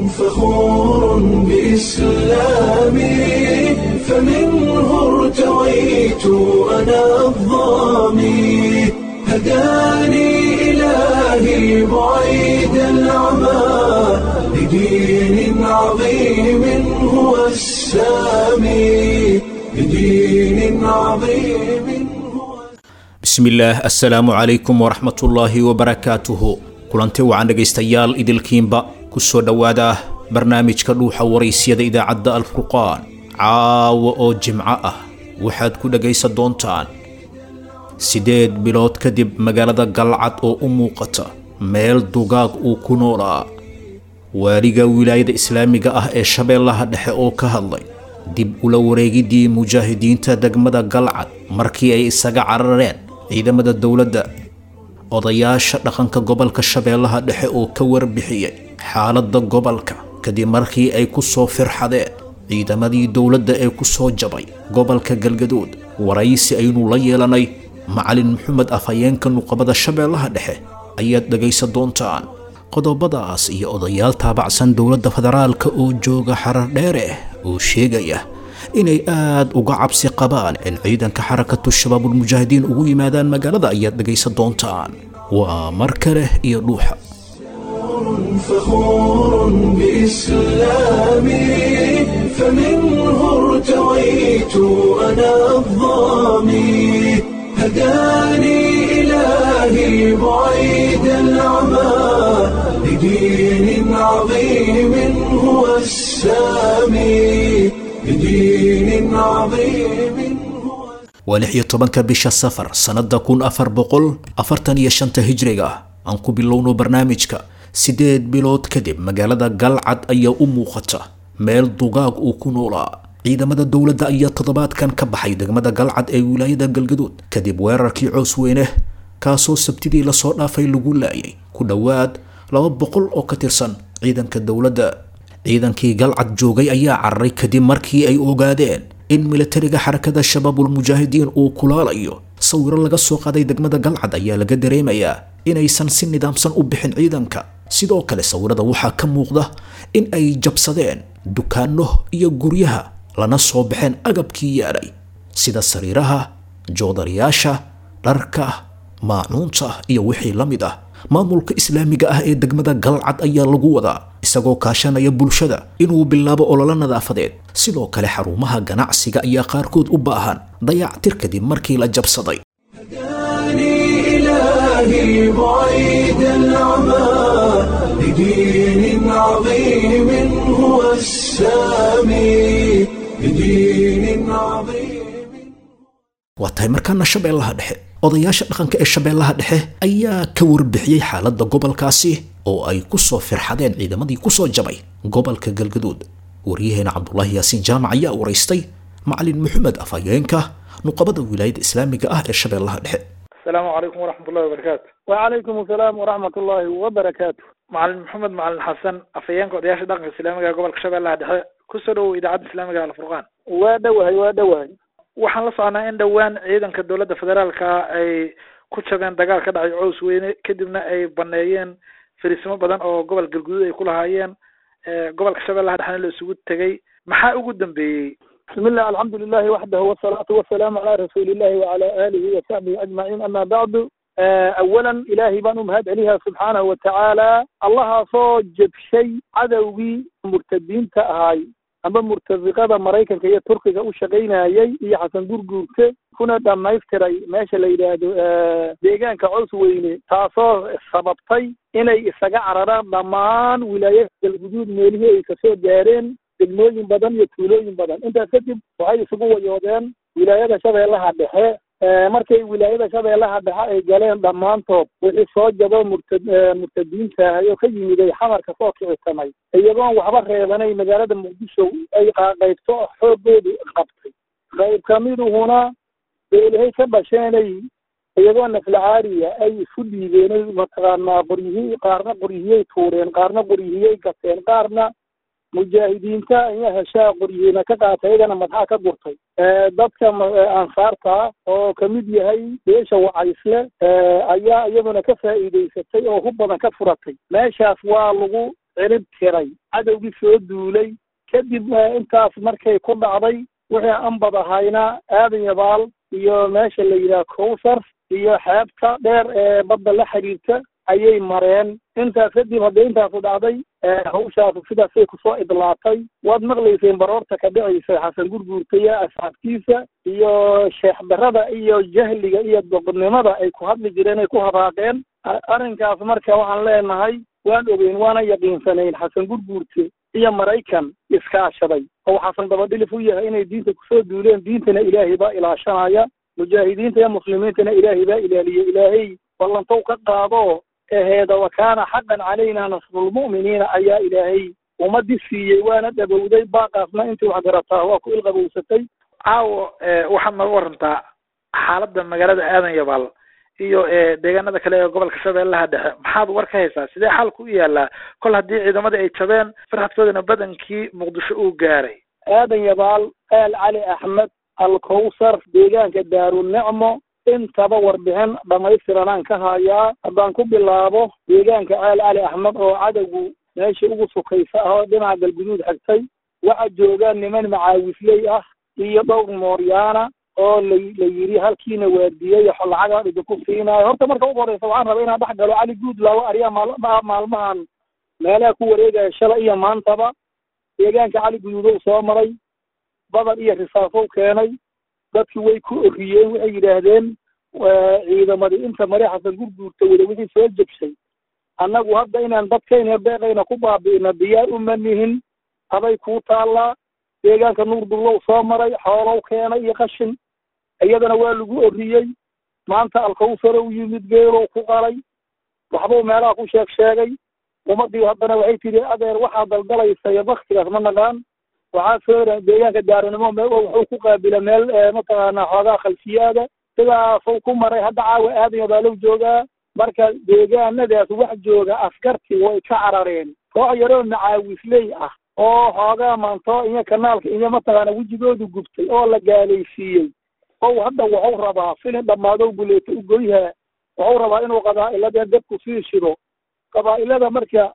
فخور بإسلامي فمنه ارتويت أنا الضامي هداني إلهي بعيد العمى لدين عظيم هو السامي لدين عظيم هو bismillaah assalaamu calaykum waraxmatullaahi wabarakaatuhu kulanti wacan dhegaystayaal idilkiinba ku soo dhowaada barnaamijka dhuuxa waraysyada idaacadda alfurqaan caawa oo jimco ah waxaad ku dhegaysan doontaan siddeed bilood kadib magaalada galcad oo u muuqata meel dugaag uu ku noolaa waaliga wilaayada islaamiga ah ee shabeellaha dhexe oo ka hadlay dib ula wareegiddii mujaahidiinta degmada galcad markii ay isaga carareen ciidamada dowladda odayaasha dhaqanka gobolka shabeellaha dhexe oo ka warbixiyey xaaladda gobolka kadib markii ay ku soo firxadeen ciidamadii dowladda ee ku soo jabay gobolka galgaduud waraysi aynu la yeelanay macalin maxamed afhayeenka nuqabada shabeellaha dhexe ayaad dhegaysan doontaan qodobadaas iyo odayaal taabacsan dowladda federaalka oo jooga xarar dheere oo sheegaya inay aad uga cabsi qabaan in ciidanka xarakatu shabaabulmujaahidiin ugu yimaadaan magaalada ayaad dhegaysan doontaan waa mar kale iyo dhuuxa فخور بإسلامي فمنه ارتويت أنا الضامي هداني إلهي بعيد العمى لدين عظيم هو السامي لدين عظيم هو waa lix iyo tobanka bisha safar sannada kun afar boqol afartan iyo shanta hijriga aan ku bilowno barnaamijka siddeed bilood kadib magaalada galcad ayaa u muuqata meel dugaag uu ku noolaa ciidamada dowladda ayaa toddobaadkan ka baxay degmada galcad ee wilaayada galgaduud kadib weerarkii coos weyne kaasoo sabtidii lasoo dhaafay lagu laayay ku dhowaad laba boqol oo ka tirsan ciidanka dowladda ciidankii galcad joogay ayaa cararay kadib markii ay ogaadeen in milatariga xarakada shabaabulmujaahidiin uu kulaalayo sawiro laga soo qaaday degmada galcad ayaa laga dareemayaa inaysan si nidaamsan u bixin ciidanka sidoo kale sawirada waxaa ka muuqda in ay jabsadeen dukaano iyo guryaha lana soo baxeen agabkii yaadhay sida sariiraha joodariyaasha dharka maacuunta iyo wixii la mid ah maamulka islaamiga ah ee degmada galcad ayaa lagu wadaa isagoo kaashanaya bulshada inuu bilaabo ololo nadaafadeed sidoo kale xarumaha ganacsiga ayaa qaarkood u baahan dayactir kadib markii la jabsaday هداني إلهي بعيد العمى لدين عظيم هو السامي لدين عظيم waa tahay markaana shabeellaha dhexe odayaasha dhaqanka ee shabeellaha dhexe ayaa ka warbixiyey xaaladda gobolkaasi oo ay ku soo firxadeen ciidamadii ku soo jabay gobolka galgaduud waryaheena cabdulaahi yaasiin jaamac ayaa waraystay macalin maxamed afhayeenka nuqabada wilaayada islaamiga ah ee shabeellaha dhexe asalaamu calaykum waraxmat ullahi wabarakaatu وعليكم السلام ورحمة الله وبركاته macalin maxamed macalin xasan afhayeenka odayaasha dhaqanka islaamiga ee gobolka shabeellaha dhexe kusoo dhowow idaacadda islaamiga alfurqaan وادوهي وادوهي waxaan la socnaa in dhowaan ciidanka dowladda federaalka ay ku jabeen dagaal ka dhacay cows weyne kadibna ay baneeyeen fariisimo badan oo gobol galguduud ay ku lahaayeen gobolka shabeellaha dhexena la isugu tegay maxaa ugu dambeeyey بسم الله الحمد لله وحده والصلاة والسلام على رسول الله وعلى آله وصحبه أجمعين أما بعد آه، أولا إلهي بان مهد عليها سبحانه وتعالى الله صوجب شيء عدوي مرتدين تأهاي أما مرتزقة مريكا كي تركيا وشقينا يي هي حسن دورجورك كنا دام نيفتري ماشي ليلة ديجان كعوس ويني تاسو سببتي إني إسقى عرارا ضمان ولاية الوجود ميليه كسو جارين degmooyin badan iyo tuulooyin badan intaas kadib waxay isugu wayoodeen wilaayada shabeellaha dhexe markay wilaayada shabeellaha dhexe ay galeen dhammaantood wixii soo jabo murtad murtadiinta ayoo ka yimiday xamarka soo kicisamay iyagoon waxba reebanay magaalada muqdisho ay qaybto xoogoodu qabtay qayb kamiduhuna beelahay ka dhasheenay iyagoo naflacaariya ay isu dhiibeenay mataqaanaa qoryihii qaarna qoryihiyay tuureen qaarna qoryihiyay gateen qaarna mujaahidiinta ayaa heshaa qoryihiina ka qaatay iyagana madaxa ka gurtay dadka ansaarta oo kamid yahay beesha wacaysle ayaa iyaduna ka faa'iidaysatay oo hub badan ka furatay meeshaas waa lagu cirib tiray cadowgii soo duulay kadib intaas markay ku dhacday wixii anbad ahayna aadan yabaal iyo meesha la yidhaha cowsar iyo xeebta dheer ee badda la xiriirta ayay mareen intaas kadib haddii intaasu dhacday hawshaasu sidaasay kusoo idlaatay waad maqlayseen baroorta ka dhicaysa xasan gurguurtaya asxaabtiisa iyo sheekh darada iyo jahliga iyo doqnimada ay ku hadli jireen ay ku habaaqeen arrinkaas marka waxaan leenahay waan ogeyn waana yaqiinsanayn xasan gurguurte iyo maraykan iskaashaday oo xasan dabadhilif u yahay inay diinta kusoo duuleen diintana ilaahay baa ilaashanaya mujaahidiinta iyo muslimiintana ilaahay baa ilaaliye ilaahay ballantow ka qaado aheeda wa kaana xaqan calayna nasrulmu'miniina ayaa ilaahay ummadii siiyey waana dhabowday baaqaasna intii wax garataa waa ku ilqabowsatay caawo waxaad nooga warantaa xaaladda magaalada aadan yabaal iyo deegaanada kale ee gobolka shabeellaha dhexe maxaad war ka haysaa sidee xaalku u yaalaa kol haddii ciidamadii ay jabeen farxadkoodana badankii muqdisho uu gaaray aadan yabaal aal cali axmed alkowsar deegaanka daarunicmo intaba warbixin dhamaystiranaan ka hayaa haddaan ku bilaabo deegaanka aal cali axmed oo cadowgu meeshii ugu sukaysa ah oo dhinaca galguduud xigtay waxa joogaan niman macaawisley ah iyo dhowr mooryaana oo la la yidhi halkiina waardiyey lacagaa idinku siinaayo horta marka ugu horeysa waxaan rabaa inaan dhex galo cali guudlaawo ariyaa maal maalmahan meelaha ku wareegaya shalay iyo maantaba deegaanka cali guduudow soo maray badar iyo risaasow keenay dadki way ku oriyeen waxay yidhaahdeen ciidamadii inta mare xasan gurguurta wada wixii soo jebshay annagu hadda inaan dadkayna beeqayna ku baabi'ina diyaar uma nihin aday kuu taallaa deegaanka nuur dullow soo maray xoolow keenay iyo qashin iyadana waa lagu oriyey maanta alkawsarow yimid geelow ku qalay waxbuu meelaha ku sheeg sheegay ummadii haddana waxay tidhi adeer waxaa daldalaysa iyo baktigaas ma naqaan waxaa soo deegaanka daaranimo wuxuu ku qaabila meel mataqaanaa xoogaa khalfiyaada sidaasuu ku maray hadda caawa aadaya baa low joogaa marka deegaanadaas wax jooga askartii way ka carareen koox yaroo macaawisley ah oo xoogaa maanto iyo kanaalka iyo mataqaana wejigoodu gubtay oo la gaalaysiiyey ow hadda waxuu rabaa filin dhammaadow buleeto u goyhaa waxuu rabaa inuu qabaa'ilada dabku sii shido qabaa'ilada marka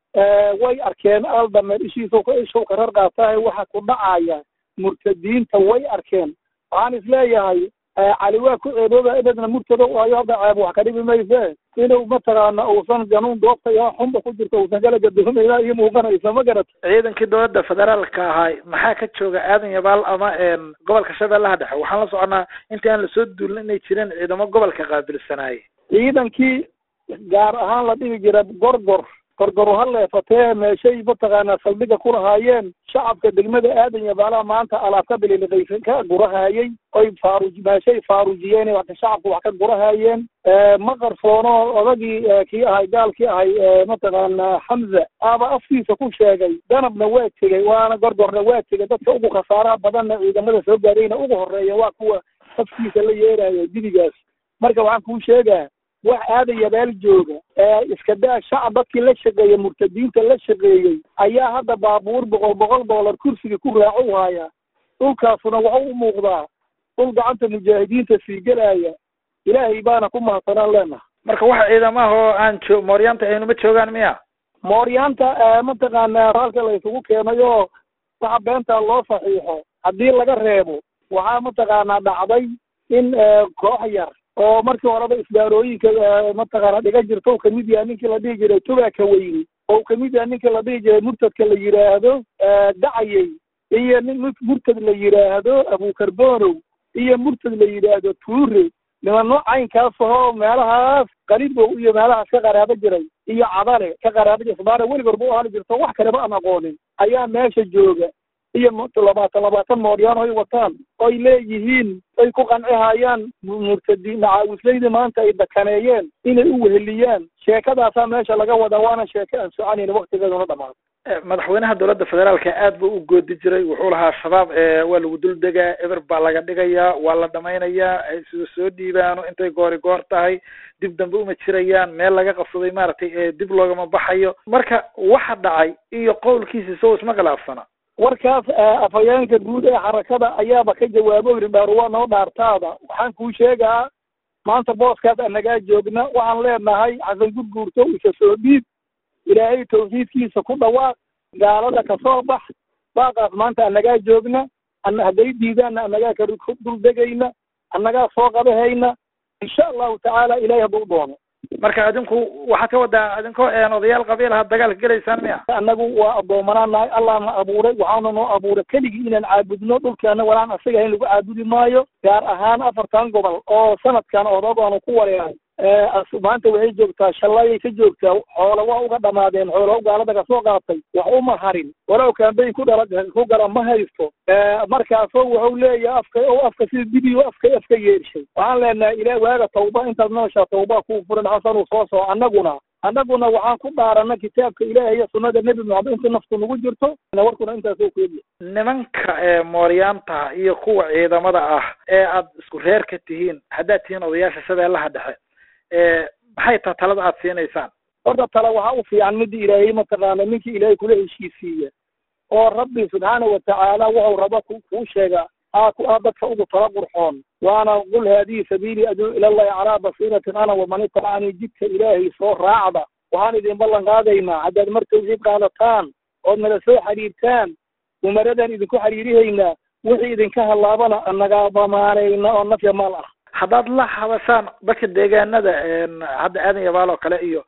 way arkeen aldameer ishiisa ishow karar qaatahay waxa ku dhacaya murtadiinta way arkeen waxaan isleeyahay cali waa ku ceebooba ededna murtada ayo hadda ceeb wax ka dhibi mayse inuu mataqaana uusan ganuun goobta iyo xunba ku jirto uusan kala gadoomayna iyo muuqanaysa ma garata ciidankii dowladda federaalka ahay maxaa ka jooga aadan yabaal ama gobolka shabeellaha dhexe waxaan la soconaa intii aan lasoo duulin inay jireen ciidamo gobolka qaabilsanaayey ciidankii gaar ahaan la dhigi jira gorgor gorgoru ha leefatee meeshay mataqaanaa saldhiga ku lahaayeen shacabka degmada aadan yabaalaha maanta alaabka bililiqaysan ka gurahaayey oy faaruj meeshay faarujiyeen wax shacabku wax ka gurahaayeen ma qarsoono odagii kii ahay gaalkii ahay mataqaanaa xamza aaba afkiisa ku sheegay danabna waa tegey waana gorgorna waa tegey dadka ugu khasaaraha badanna ciidamada soo gaarayna ugu horeeya waa kuwa afkiisa la yeerayo dibigaas marka waxaan kuu sheegaa wax aadan yabaal jooga iska daa shacab dadkii la shaqeeyey murtadiinta la shaqeeyey ayaa hadda baabuur boqol boqol doolar kursiga ku raaco u haya dhulkaasuna waxu u muuqdaa dhul gacanta mujaahidiinta sii gelaya ilaahay baana ku mahadsanaan leenaha marka waxa ciidamaha oo aan jo mooryaanta aynuma joogaan miya mooryaanta mataqaanaa raalka la isugu keenay oo waxa beentaa loo saxiixo haddii laga reebo waxaa mataqaanaa dhacday in koox yar oo markii horeba isbaarooyinka mataqaana dhiga jirta u kamid yahay ninkii la dhihi jiray tubaaka weyni oo u kamid yahay ninkii la dhihi jiray murtadka la yidhaahdo dacayey iyo nin murtad la yidhaahdo abukarbonow iyo murtad la yidhaahdo tuure nimano caynkaas ahoo meelahaas qalibow iyo meelahaas ka qaraabo jiray iyo cadale ka qaraabo jira isbaara weligoor bu ahali jirto wax kaleba aan aqoonin ayaa meesha jooga iyo labaatan labaatan mooryaan oy wataan oy leeyihiin ay ku qancihayaan murtadiin macaawisleyda maanta ay dakaneeyeen inay u weheliyaan sheekadaasaa meesha laga wadaa waana sheeko aan soconayn waktigeeduna dhamaado madaxweynaha dowladda federaalka aad buu u goodi jiray wuxuu lahaa shabaab waa lagu dul degaa eber baa laga dhigayaa waa la dhamaynayaa sida soo dhiibaano intay goori goor tahay dib dambe uma jirayaan meel laga qabsaday maaragtay dib loogama baxayo marka waxa dhacay iyo qowlkiisa sow isma khilaafsana warkaas afhayeenka guud ee xarakada ayaaba ka jawaabo yidhi dhaaruwa noo dhaartaada waxaan kuu sheegaa maanta booskaas anagaa joogna waxaan leenahay xasan gurguurto isa soo dhiib ilaahay tawxiidkiisa ku dhawaaq gaalada kasoo bax baaqaas maanta annagaa joogna ana hadday diidaanna annagaa ka duldegayna annagaa soo qabahayna insha allahu tacaala ilahay hadduu doono marka adinku waxaad ka wadaa adinkoo odayaal qabiilaha dagaalka gelaysaan miya annagu waa addoomanaa nahay allah na abuuray waxaana noo abuuray keligii inaan caabudno dhulkeena walaan asaga in lagu caabudi maayo gaar ahaan afartan gobol oo sanadkan odogaanu ku wareeray maanta waxay joogtaa shalayay ka joogtaa xoolo waa uga dhamaadeen xoolo gaalada kasoo qaatay wax uma harin walow kaambeyn ku dhala ku gala ma haysto markaasoo wuxuu leeyahay afka o afka sida dibiyo afka afka yeershay waxaan leenahay ilah waaga tawba intaad nooshaa tawba kuu furan xasanuu soo soco annaguna annaguna waxaan ku dhaarana kitaabka ilaahay iyo sunnada nebi maxamed inta naftu nagu jirto warkuna intaasoo kuebiya nimanka ee mooryaanta iyo kuwa ciidamada ah ee aad isku reer ka tihiin haddaad tihiin odayaasha shabeellaha dhexe maxay taa talada aad siinaysaan horta tala waxaa u fiican midda ilaahay mataqaana ninkii ilaahay kula heshiisiiya oo rabbi subxaana watacaala wuxuu raba kuu sheega aa aa dadka ugu tala qurxoon waana qul haadihi sabiilii aduu ilallahi calaa basiiratin ana waman itabacanii jidka ilaahay soo raacda waxaan idin ballan qaadaynaa haddaad mar tawxiid qaadataan ood nala soo xiriirtaan umaradan idinku xiriirihaynaa wixii idinka hallaabana naga damaanayna oo nafya maal ah haddaad la hadashaan dadka deegaanada hadda aadan yabaal oo kale iyo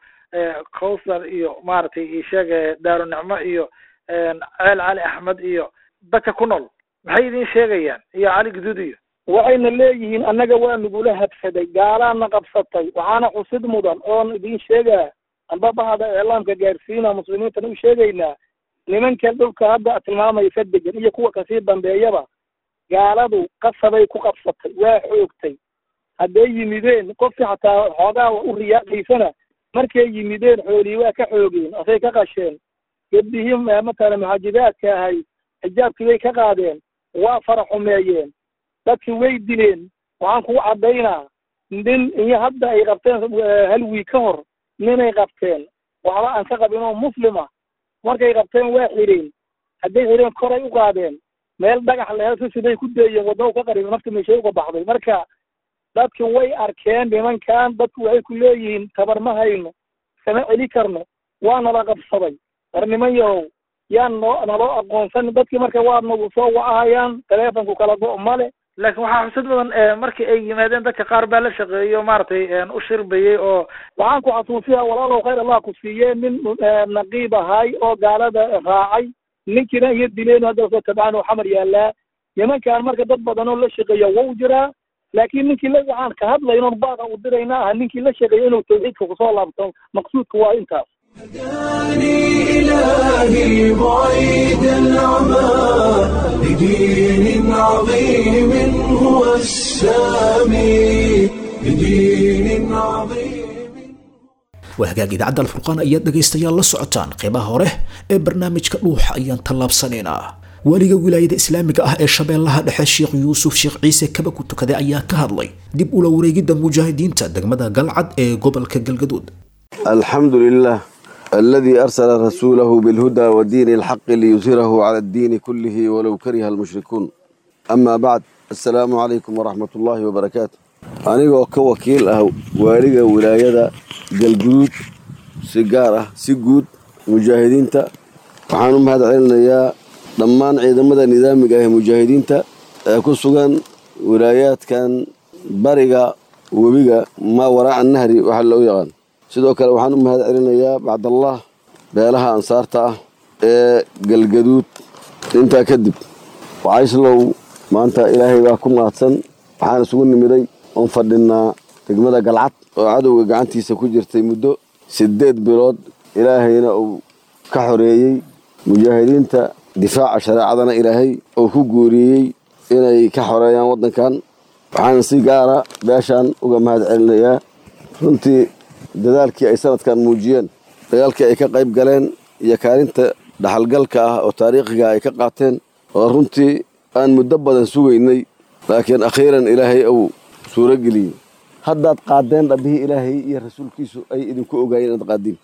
cowsar iyo maaragtay isheeg daarunicmo iyo ceel cali axmed iyo dadka ku nool maxay idin sheegayaan iyo cali guduud iyo waxayna leeyihiin annaga waa nagula habsaday gaalaana qabsatay waxaana xusid mudan oon idin sheegaa amba bahda iclaamka gaarsiina muslimiintana u sheegaynaa nimankan dhulka hadda tilmaamaysa degan iyo kuwa kasii dambeeyaba gaaladu qasabay ku qabsatay waa xoogtay hadday yimideen qofkii xataa xoogaa u riyaaqaysana markay yimideen xoolii waa ka xoogeen asay ka qasheen gebdihii matala muxaajidaadka ahay xijaabkii bay ka qaadeen waa fara xumeeyeen dadkii way dileen waxaan kugu caddaynaa nin iyo hadda ay qabteen hal wiig ka hor ninay qabteen waxba aan ka qabin oo muslima markay qabteen waa xireen hadday xireen koray u qaadeen meel dhagax lehe si siday ku deeyeen wadna u ka qaribay nafta meeshay uga baxday marka dadki way arkeen nimankan dadku waxay ku leeyihiin tabar ma hayno sama celi karno waa nala qabsaday war niman yahow yaan noo naloo aqoonsan dadkii marka waa nagu soo wacahayaan taleefonku kala go' male laakiin waxaa xusad mudan markii ay yimaadeen dadka qaar baa la shaqeeyo maaragtay u shirbayay oo waxaan ku xasuusiya walaalow khayr allah ku siiyee nin naqiib ahay oo gaalada raacay ninkiina iyo dileen hadda soo tabcaan oo xamar yaallaa nimankan marka dad badan oo la shaqeeya wau jiraa laakiin ninkii la waxaan ka hadlaynoon baaqa u dirayna ah ninkii la shaqeeya inuu tawxiidka kusoo laabto maqsuudka waa intaas هداني إلهي بعيد العمى لدين عظيم هو السامي لدين عظيم waa hagaag idaacadda alfurqaan ayaad dhegaystayaal la socotaan qeybaha hore ee barnaamijka dhuuxa ayaan tallaabsanaynaa waaliga wilaayada islaamiga ah ee shabeellaha dhexe sheekh yuusuf sheekh ciise kaba ku tukaday ayaa ka hadlay dib ula wareegidda mujaahidiinta degmada galcad ee gobolka galgaduud الحمد لله الذي أرسل رسوله بالهدى ودين الحق ليظهره على الدين كله ولو كره المشركون أما بعد السلام عليكم ورحمة الله وبركاته أنا كوكيل أهو والغا ولاية قلقود سيجارة سيجود مجاهدين تا وحانم هذا علنا يا ضمان عيدمدا نظامي قاه مجاهدين تا كسوغان ولايات كان برقة وبقى ما وراء النهر وحلو يغان sidoo kale waxaan u mahad celinayaa bacdallah beelaha ansaarta ah ee galgaduud intaa kadib wacayslow maanta ilaahay baa ku mahadsan waxaan isugu nimiday oon fadhinaa degmada galcad oo cadowga gacantiisa ku jirtay muddo siddeed bilood ilaahayna uu ka xoreeyey mujaahidiinta difaaca shareecadana ilaahay uu ku guuriyey inay ka xoreeyaan waddankan waxaan si gaara beeshaan uga mahad celinayaa runtii dadaalkii ay sanadkan muujiyeen dagaalkii ay ka qayb galeen iyo kaalinta dhaxalgalka ah oo taariikhiga ay ka qaateen oo runtii aan muddo badan sugaynay laakiin akhiiran ilaahay uu suuro geliyey haddaad qaadeen dhabbihii ilaahay iyo rasuulkiisu ay idinku ogaayeen inaad qaadiin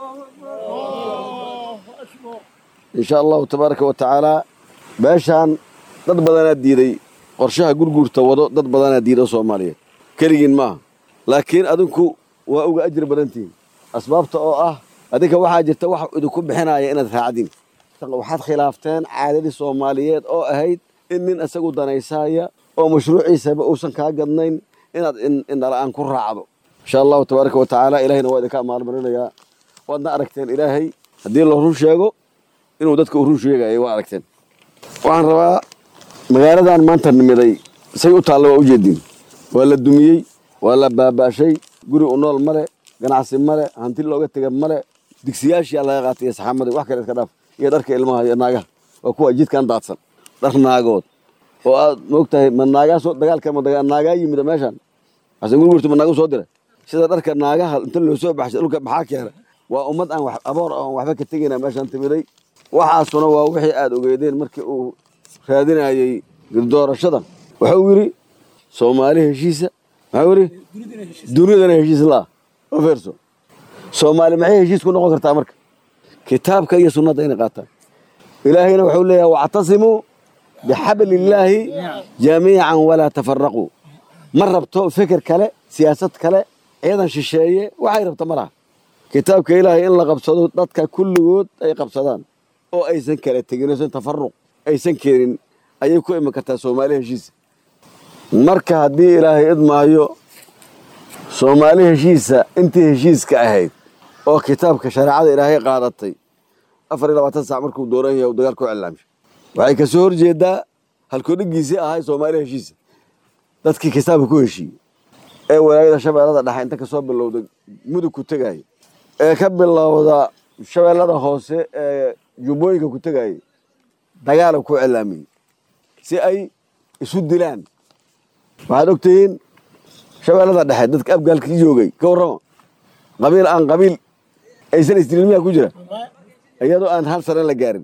insha allahu tabaaraka wa tacaalaa beeshaan dad badanaa diiday qorshaha gurguurta wado dad badanaa diida soomaaliyeed keligiin maaha laakiin adinku waa uga ajir badantihiin asbaabta oo ah adinka waxaa jirta wax idinku bixinaya inaad raacdin waxaad khilaafteen caadadii soomaaliyeed oo ahayd in nin isagu danaysaaya oo mashruuciisaba uusan kaa gadnayn inaad indhala-aan ku raacdo insha allahu tabaaraka wa tacaala ilahayna waa idinka amaalmarinayaa waadna aragteen ilaahay haddii la run sheego inuu dadka u run sheegayo waa aragteen waxaan rabaa magaaladan maanta nimiday say u taalla waa ujeedin waa la dumiyey waa la baabaashay guri u nool male ganacsi male hanti looga tega male digsiyaashii laga qaatay iyo saxaamadii wax kale iska dhaaf iyo dharka ilmaha iyo naagaha waa kuwa jidkan daadsan dhar naagood oo aad moogtahay ma naagaa soo dagaalka ma naagaa yimida meeshan xasan gurgurtu ma naagu soo diray sida dharka naagaha inta loo soo baxshay dhulka maxaa keena waa ummad aan wax aboor aan waxba ka tegayna meeshan timiday waxaasuna waa wixii aad ogeedeen markii uu raadinayey doorashada wuxuu yidhi soomaali heshiisa maxuu yidhi dunidana heshiis laa oo feerso soomaali maxay heshiis ku noqon kartaa marka kitaabka iyo sunnada inay qaataan ilaahayna wuxuu leeyahay wactasimuu bixabli illaahi jamiican walaa tafaraquu ma rabto feker kale siyaasad kale ciidan shisheeye waxay rabta ma laha kitaabka ilaahay in la qabsado dadka kulligood ay qabsadaan oo aysan kala tegin oysan tafaruq aysan keenin ayay ku iman kartaa soomaali heshiisa marka haddii ilaahay idmaayo soomaali heshiisa intii heshiiska ahayd oo kitaabka shareecada ilaahay qaadatay afar iyo labaatan sac markuu dooran yahay uu dagaal ku cilaamshay waxay kasoo horjeedaa halkoodhigiisii ahay soomaali heshiisa dadkii kitaabka ku heshiiyey ee walaayada shabeellada dhexe inta kasoo bilowda mudug ku tegaya ee ka bilowda shabeellada hoose ee jubbooyinka ku tegayay dagaala ku cilaamiyey si ay isu dilaan waxaad ogtihiin shabeellada dhexe dadka abgaalkii joogay ka warrama qabiil aan qabiil aysan isdilmiyaa ku jira iyadoo aan hal sane la gaarin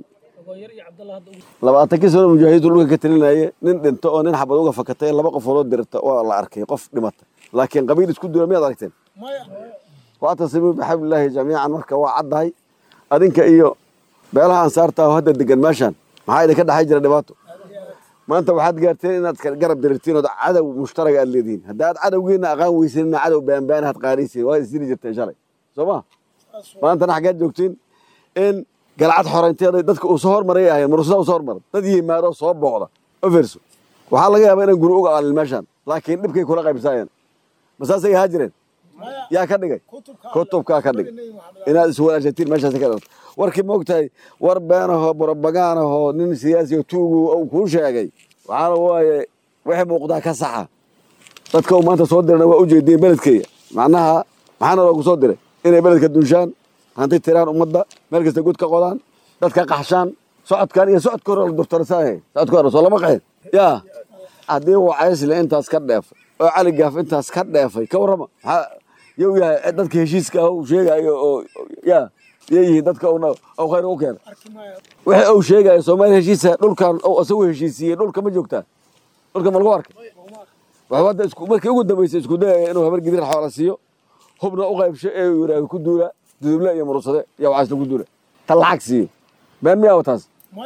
labaatankii sano mujaahidiintu dhulka ka talinaye nin dhinto oo nin xabad uga fakatay laba qofoodoo dirta waa la arkay qof dhimata laakiin qabiil isku dila miyaad aragteen wactasimuu bixablilaahi jamiican marka waa caddahay adinka iyo beelaha ansaarta oo hadda degan meeshaan maxaa idinka dhexay jira dhibaato maanta waxaad gaarteen inaad garab dirirtiin ood cadow mushtaraga aad leedihiin hadda aad cadowgiina aqaan weysanina cadow baanbaana had qaadaysiin waad isdili jirteen shalay soo ma maantana xaggeed joogtiin in galcad xoraynteeda dadka uu soo hormaray ahayn murusada usoo hormaray dad yimaado soo booqda oferso waxaa laga yaabaa inaan guri uga aalin meeshaan laakiin dhibkay kula qaybsaayeen masaasay ahaa jireen yaa ka dhigay kutubkaa ka dhigay inaad iswanaagsatiin meeshaas ka dhalata warkii moogtahay war beenahoo borobaganahoo nin siyaasi tuugu uu kuu sheegay waxaana waaye wixii muuqdaa ka saxa dadka uu maanta soo dirana waa ujeediyeen beledkeeya macnaha maxaana loogu soo diray inay beledka dunshaan hanti tiraan ummadda meel kasta god ka qodaan dadka qaxshaan socodkan iyo socodka hore la durtarsaay socodka hore soo lama qaxin yaa haddii wacaysle intaas ka dheefay oo cali gaaf intaas ka dheefay ka warrama maxaa yow yahay dadka heshiiska ah uu sheegayo oo yaa yay yihiin dadka uu uu khayr u keena wixii uu sheegayo soomaaliya heshiisa dhulkan uu isagu heshiisiiyey dhulka ma joogtaa dhulka ma lagu arkay waxba hadda isku markii ugu dambeysay isku dayaya inuu habar gidir xoola siiyo hubna u qaybsho ee uu yidhaaho ku duula duduble iyo murursade iyo wacaysle ku duula ta lacag siiyo been miyaa wataas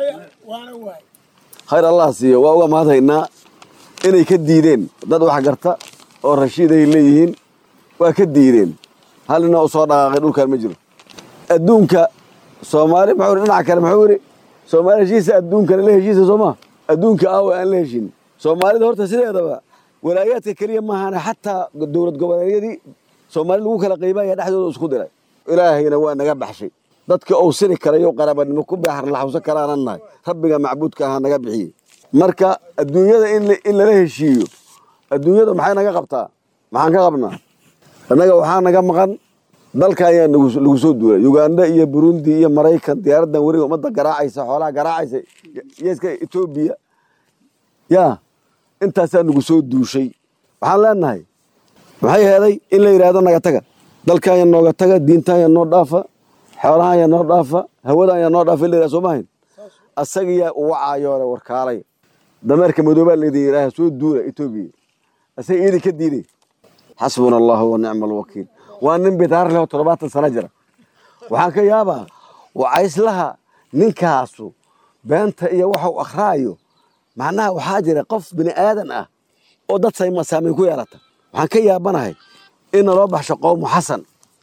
khayr allah siiyo waa uga mahadhaynaa inay ka diideen dad wax garta oo rashiid ay leeyihiin waa ka diideen hal nina u soo dhaqaaqay dhulkan ma jiro adduunka soomaali muxuu yidhi dhinaca kale muxuu yidhi soomaali heshiisa adduunkana la heshiisa soo maa adduunka aawa aan la heshin soomaalida horta sideedaba walaayaadka keliya maahane xataa dowlad goboleedyadii soomaali lagu kala qiibaya dhexdooda isku diray ilaahayna waa naga baxshay dadka uu siri karayo qarabanimo ku baaxar laxawsan karaanan nahay rabbiga macbuudka ahaa naga bixiyey marka adduunyada in lala heshiiyo adduunyada maxay naga qabtaa maxaan ka qabnaa annaga waxaa naga maqan dalka ayaa lagu soo duulay uganda iyo burundi iyo maraykan diyaaraddan weriga ummadda garaacaysa xoolaha garaacaysa yeeska etoobiya yaa intaasaa nagu soo duushay waxaan leenahay maxay heeday in la yidhaahdo naga taga dalkaanya nooga taga diintaanya noo dhaafa xoolahaanya noo dhaafa hawadaanya noo dhaafa in la yidhahdo soo maahayn asagiyaa uga caayoore warkaalay dameerka madoobaa laydin yidhaaha soo duula etoobiya asaga iidin ka diiday xasbuna allahu wa nicma alwakiil waa nin bidaar leh oo toddobaatan sano jira waxaan ka yaabaa wacayslaha ninkaasu beenta iyo waxau akhraayo macnaha waxaa jira qof bini aadan ah oo dad saamayn ku yeelata waxaan ka yaabanahay in naloo baxsho qowmu xasan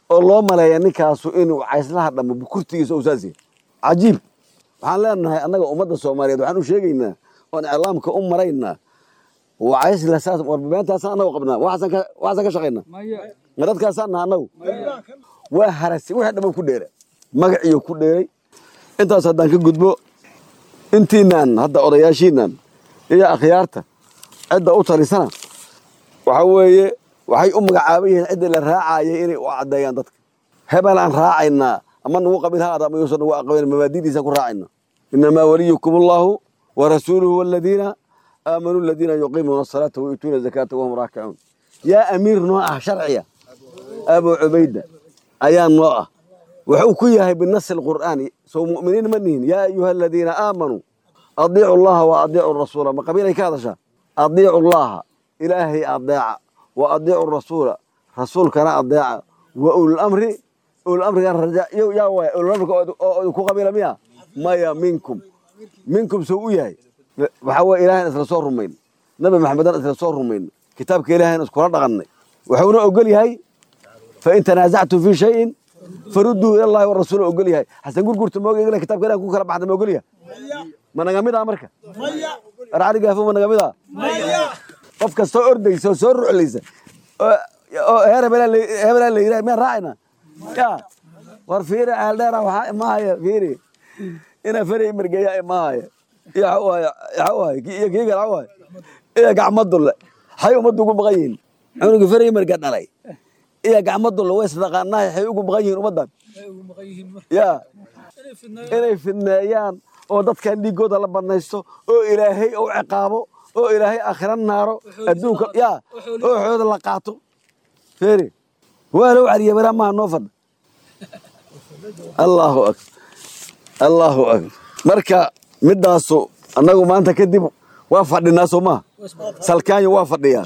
oo loo maleeya ninkaasu inuu cayslaha dhammo bukurtigiisa uu saas yahay cajiib waxaan leenahay annaga ummadda soomaaliyeed waxaan u sheegaynaa oon iclaamka u maraynaa wacaysla saas warbabeentaasaan annagu qabnaa waxaasaan ka waxaasaan ka shaqaynaa ma dadkaasaan naha annagu waa harasi wixii dhamma ku dheera magaciyo ku dheeray intaas haddaan ka gudbo intiinaan hadda odayaashiinaan iyo akhyaarta cidda u talisana waxa weeye waxay u magacaaban yihiin ciddii la raacayay inay u caddeeyaan dadka hebel aan raacaynaa ama nagu qabiil ha ama yuusan nagu aqbalin mabaadidiisa ku raacayna inamaa waliyukum allahu wa rasuuluhu waladiina aamanuu aladiina yuqiimuuna asalaata wa yuutuuna zakaata wahum raakicuun yaa amiir noo ah sharciya abu cubayda ayaa noo ah wuxuu ku yahay binasi alqur'aani soo mu'miniin ma nihin yaa ayuha aladiina aamanuu adiicu allaha wa adiicu rasuula ma qabiilay ka hadashaa adiicu allaha ilaahay adeeca wa adiicu rasuula rasuulkana adeeca wa ululamri ululamrigan raja yaa waaya ululamrika oo ku qabiila miya maya minkum minkum soo u yahay waxaa weye ilahan isla soo rumayn nabi maxamedan isla soo rumayn kitaabka ilahan iskula dhaqannay wuxuuna ogol yahay fain tanaasactum fii shayin faruduu ila allahi warasuul ogol yahay xasan gurgurta mooga ila kitabka ilahan ku kala baxda ma ogol yahay ma naga mid ah marka arcali gaafo ma naga mid ah qof kastoo ordaysa oo soo ruclaysa oo heer hebelaan la yidhaha miyaan raacayna ya war fiiri aaldheera waxaa imahaya fiiri ina feri imirgeeya imahaya iyo xawaaye xawaaye iyo kii kale xawaaye iyo gacmadulle xay ummaddu ugu baqan yihiin cunuga feri imirga dhalay iyo gacmadulle way isdaqaanahay xay ugu baqan yihiin ummaddan ya inay fidneeyaan oo dadkan dhiigooda la banaysto oo ilaahay u ciqaabo oo ilaahay aakhira naaro adduunka ya oo xooda la qaato feri waa loo cariya baraa maaha noo fadha allahu akbar allahu akbar marka midaasu annagu maanta kadib waa fadhinaa soo maha salkaanyo waa fadhiyaa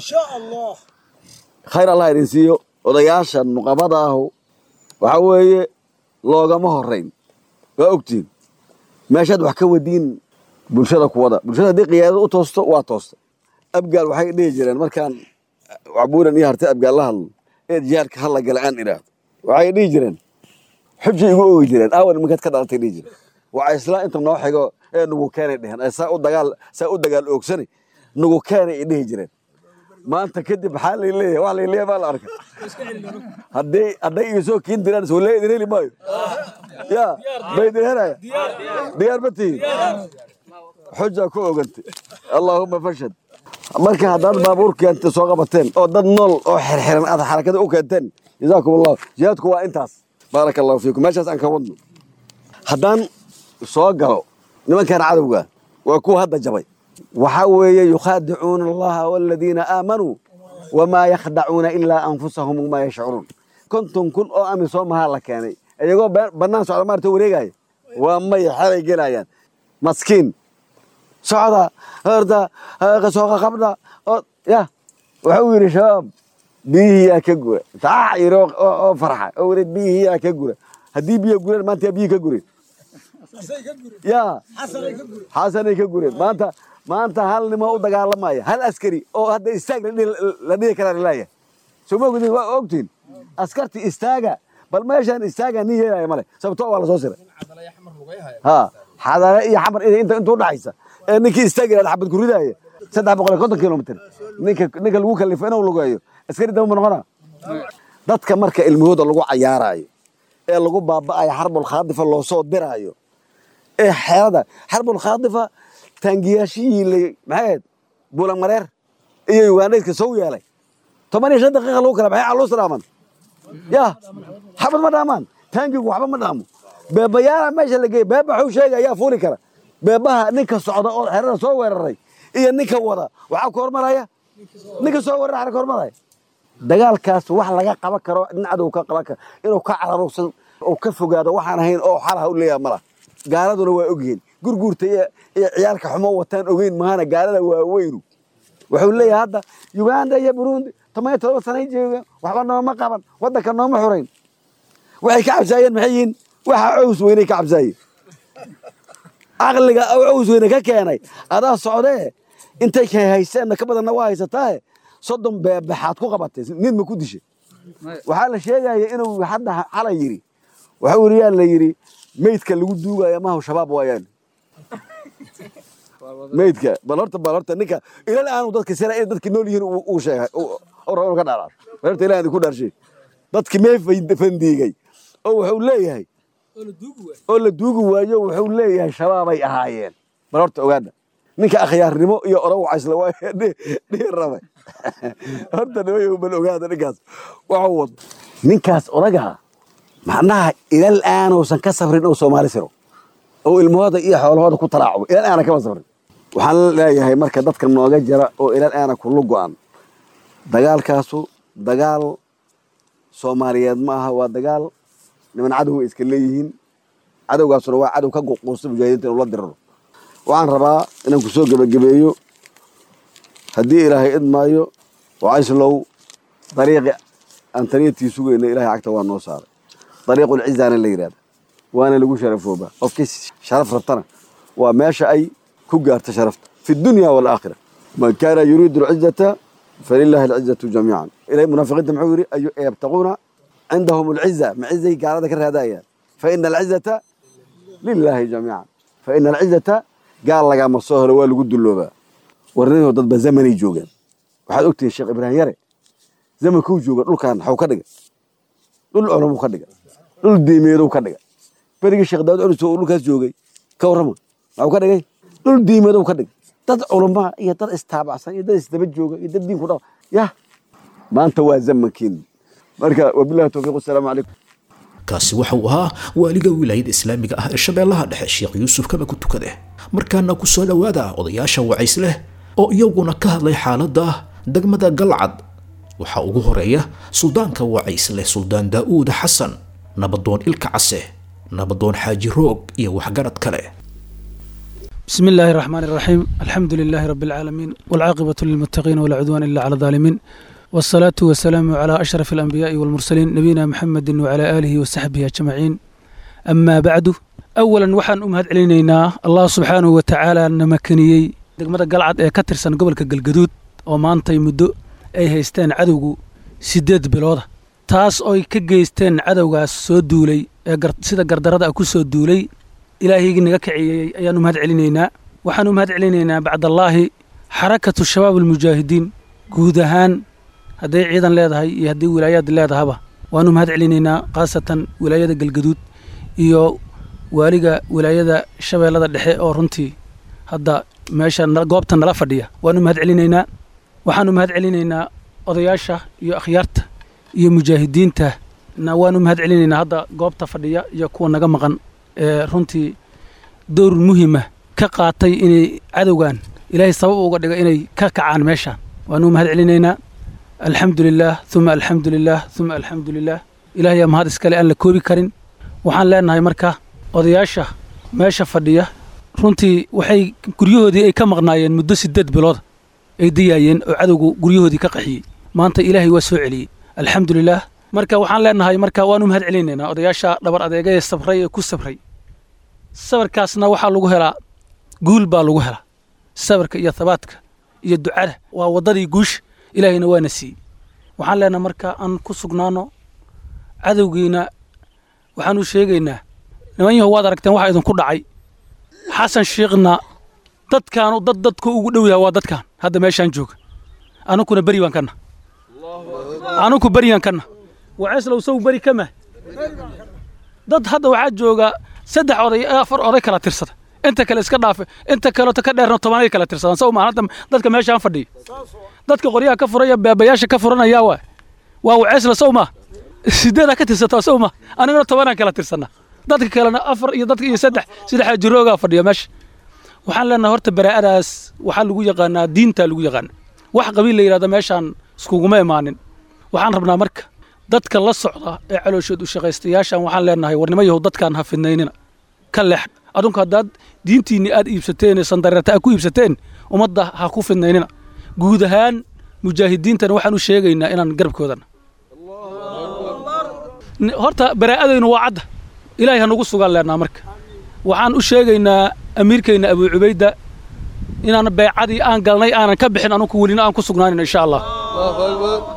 khayr allah idin siiyo odayaasha nuqabada ahu waxa weeye loogama horayn waa ogtiin meeshaad wax ka wadiin bulshada kuwada bulshada haddii qiyaadada u toosto waa toosta abgaal waxay dhihi jireen markaan wacbuuran iyo hartay abgaal la hadlo ee jihaadka hala gala aan idhaahdo waxay dhihi jireen xujay igu oogi jireen aawan iminkaad ka dhalatay dhihi jireen waa isla inta noo xigo ee nugu keenay dheheen ee saa u dagaal saa u dagaal oogsani nugu keenay ay dhihi jireen maanta kadib maxaa lay leeyahay wax lay leeyahay baa la arkay hadday hadday iga soo kiin diraan soo lee idin heli maayo ya bay idin helaya diyaar ma tihiin xujaa ku ogantay allaahuma fashad marka haddaad baabuur keentay soo qabateen oo dad nool oo xirxiran aad xarakada u keenteen jazaakum allahu jihaadku waa intaas baaraka allahu fiikum meeshaas aan ka wadno haddaan soo galo nimankan cadowga waa kuwa hadda jabay waxaa weeye yukhaadicuuna allaha waladiina aamanuu wamaa yakhdacuuna ilaa anfusahum wamaa yashcuruun konton kun oo amisom mahaa la keenay iyagoo bannaan socda maarta wareegaya waa may xelay gelayaan maskiin socda horta sooqa qabda ya wuxuu yidhi shabaab biyihii yaa ka gura saax yiri oo farxa oo weli biyihii yaa ka gura haddii biyo gureen maanta yaa biyihii ka gureen ya xasanay ka gureen maanta maanta hal nimo u dagaalamaya hal askari oo hadda istaag la dhihi karaa laleeyahay soo ma ogdin waa ogtiin askarti istaaga bal meeshaan istaaga nin yeelaya male sababto waa la soo siray ha xadare iyo xamar inta inta udhaxaysa ee ninkii istaagi lahaa xabad ku ridaaya saddex boqol iyo konton kilomitr ninka ninka lagu kalifo inuu lugeeyo askari dama ma noqona dadka marka ilmahooda lagu cayaaraayo ee lagu baaba'ayo xarbul khaadifa loo soo diraayo ee xeelada xarbul khaadifa taangiyaashihii la maxay buulan mareer iyo ugandhayska soo yeelay toban iyo shan daqiiqa lagu kala baxay caluus dhaaman ya xabad ma dhaamaan taangigu waxba ma dhaamo beebayaala meesha la geeyey beeba xuu sheega ayaa fuuli kara beebaha ninka socda oo xerada soo weeraray iyo ninka wada waxaa ku hormaraya ninka soo weerara xera ka hormaraya dagaalkaas wax laga qaban karo nin cadow ka qaban karo inuu ka cararugsan oo ka fogaado waxaan ahayn oo xalaha u leeyaha mala gaaladuna waa ogyihiin gurguurta iyo iyo ciyaalka xumo wataan ogeyn maana gaalada waa weynu wuxuu leeyahay hadda uganda iyo burundi toban iyo todoba sanay joogaan waxba nooma qaban waddanka nooma xurayn waxay ka cabsaayeen maxay yihiin waxa cows weynay ka cabsaayeen caqliga cows weyne ka keenay adaa socdee intay ka hayseenna ka badanna waa haysataae soddon beebaxaad ku qabatay nin ma ku dishay waxaa la sheegaya inuu hadda xalay yidhi waxa weriyaa la yidhi meydka lagu duugaya maha shabaab waayaan meydka bal horta bal horta ninka ilal aanu dadka sira in dadki nool yihiin uu sheegay oo rabo ka dhaaraar bal horta ilaahay ku dhaarshay dadki mee fandiigay oo wuxuu leeyahay oo la duugi waayo wuxuu leeyahay shabaabay ahaayeen bal horta ogaada ninka akhyaarnimo iyo orow caysla waa dhihi rabay horta nimayo bal ogaada ninkaas waxuu wado ninkaas odagaa macnaha ilal aanuusan ka sabrin oo soomaali siro oo ilmahooda iyo xoolahooda ku talaacubo ilal aana kama sabrin waxaan leeyahay marka dadka nooga jira oo ilal aana kulu go'an dagaalkaasu dagaal soomaaliyeed ma aha waa dagaal niman cadow way iska leeyihiin cadowgaasuna waa cadow ka quusta mujaahidiinta inuu la diriro waxaan rabaa inaan ku soo gebagabeeyo haddii ilaahay idmaayo wacayslow dariiqi aan taniyatii sugayna ilahay cagta waa noo saaray dariiqulcizaana la yidhahda waana lagu sharafoobaa qofkii sharaf rabtana waa meesha ay ku gaarta sharafta fi dunya waalaakhira man kaana yuriidu alcizata falilahi alcizatu jamiican ilahay munaafiqiinta muxuu yidhi yabtaquuna cindahum alciza ma cizay gaalada ka raadayaan fa ina alcizata lilaahi jamiican fa ina alcizata gaal lagama soo helo waa lagu dulloobaa warninoo dadba zamanay joogaan waxaad ogtihiin sheekh ibraahim yare zamankuu jooga dhulkan xaw ka dhiga dhul culumuu ka dhiga dhul diimeeduu ka dhiga berigii sheekh daawud culus oo dhulkaas joogay ka warrama maxuu ka dhigay dhul diimeeduu ka dhiga dad culumaa iyo dad istaabacsan iyo dad isdaba jooga iyo dad diinku dha yah maanta waa zamankiin marka wabillahi towfiiq wasalaamu calaykum kaasi waxa uu ahaa waaliga wilaayada islaamiga ah ee shabeellaha dhexe sheekh yuusuf kaba ku tukade markaana ku soo dhowaada odayaasha wacays leh oo iyaguna ka hadlay xaaladda degmada galcad waxaa ugu horeeya suldaanka wacays leh suldaan daa'uud xasan nabadoon ilka case nabadoon xaaji roog iyo waxgarad kale بسم الله الرحمن الرحيم الحمد لله رب العالمين والعاقبة للمتقين ولا عدوان إلا على الظالمين والصلاة والسلام على أشرف الأنبياء والمرسلين نبينا محمد وعلى آله وصحبه أجمعين أما بعد أولا وحن أمهد علينا الله سبحانه وتعالى نمكنيي degmada galcad ee ka tirsan gobolka galgaduud oo maantay muddo ay haysteen cadowgu siddeed bilooda taas oy ka geysteen cadowgaas soo duulay ee sida gardarada ku soo duulay ilaahaygii naga kiciyey ayaan u mahad celinaynaa waxaan u mahad celinaynaa bacdallaahi xarakatu shabaab almujaahidiin guud ahaan hadday ciidan leedahay iyo haddii wilaayaad leedahaba waan u mahad celinaynaa khaasatan wilaayada galgaduud iyo waaliga wilaayada shabeellada dhexe oo runtii hadda meesha goobta nala fadhiya waan u mahad celinaynaa waxaan u mahad celinaynaa odayaasha iyo akhyaarta iyo mujaahidiinta na waan u mahad celinaynaa hadda goobta fadhiya iyo kuwa naga maqan ee runtii dowr muhima ka qaatay inay cadowgan ilaahay sabab uga dhiga inay ka kacaan meeshaan waan u mahad celinaynaa alxamdu lilaah uma alxamdu lilaah uma alxamdu lilaah ilaahayaa mahad iskale aan la koobi karin waxaan leenahay marka odayaasha meesha fadhiya runtii waxay guryahoodii ay ka maqnaayeen muddo siddeed bilooda ay dayaayeen oo cadowgu guryahoodii ka qaxiyey maanta ilaahay waa soo celiyey alxamdu lilaah marka waxaan leenahay marka waan u mahad celinaynaa odayaasha dhabar adeega ee sabray ee ku sabray sabarkaasna waxaa lagu helaa guul baa lagu helaa sabarka iyo thabaadka iyo ducada waa waddadii guusha ilaahayna waana siiyey waxaan leenahay marka aan ku sugnaano cadowgiina waxaan u sheegaynaa niman yahow waad aragteen waxa idinku dhacay xasan shiikhna dadkaanu dad dadku ugu dhow yaha waa dadkan hadda meeshaan jooga anukuna beri baan kana anuku beriyaan kana waceeslow sow beri kama dad hadda waxaa jooga saddex oday afar oday kala tirsada inta kale iska dhaafe inta kaleto ka dheerna tobanay kala tirsadaan sow maa hadda dadka meeshaan fadhiya dadka qoryaha ka furaya beebayaasha ka furanaya waa waa waceesla sow maa sideedaa ka tirsataa sow maa aniguna tobanaan kala tirsana dadka kalena afar iyo dadka iyo saddex saddex jiroogaa fadhiya meesha waxaan leenahay horta baraa'adaas waxaa lagu yaqaanaa diintaa lagu yaqaana wax qabiil la yidhahda meeshaan iskuguma imaanin waxaan rabnaa marka dadka la socda ee calooshood u shaqaystayaashan waxaan leenahay warnimo yahow dadkaan ha fidnaynina ka leex adunku haddaad diintiinni aad iibsateen ee sandareerta aad ku iibsateen ummadda ha ku fidnaynina guud ahaan mujaahidiintana waxaan u sheegaynaa inaan garabkoodana horta baraa'adaynu waa cadda ilaahay ha nagu sugaan leenaa marka waxaan u sheegaynaa amiirkayna abuu cubayda inaan beecadii aan galnay aanan ka bixin anugu welina aan ku sugnaanin insha allah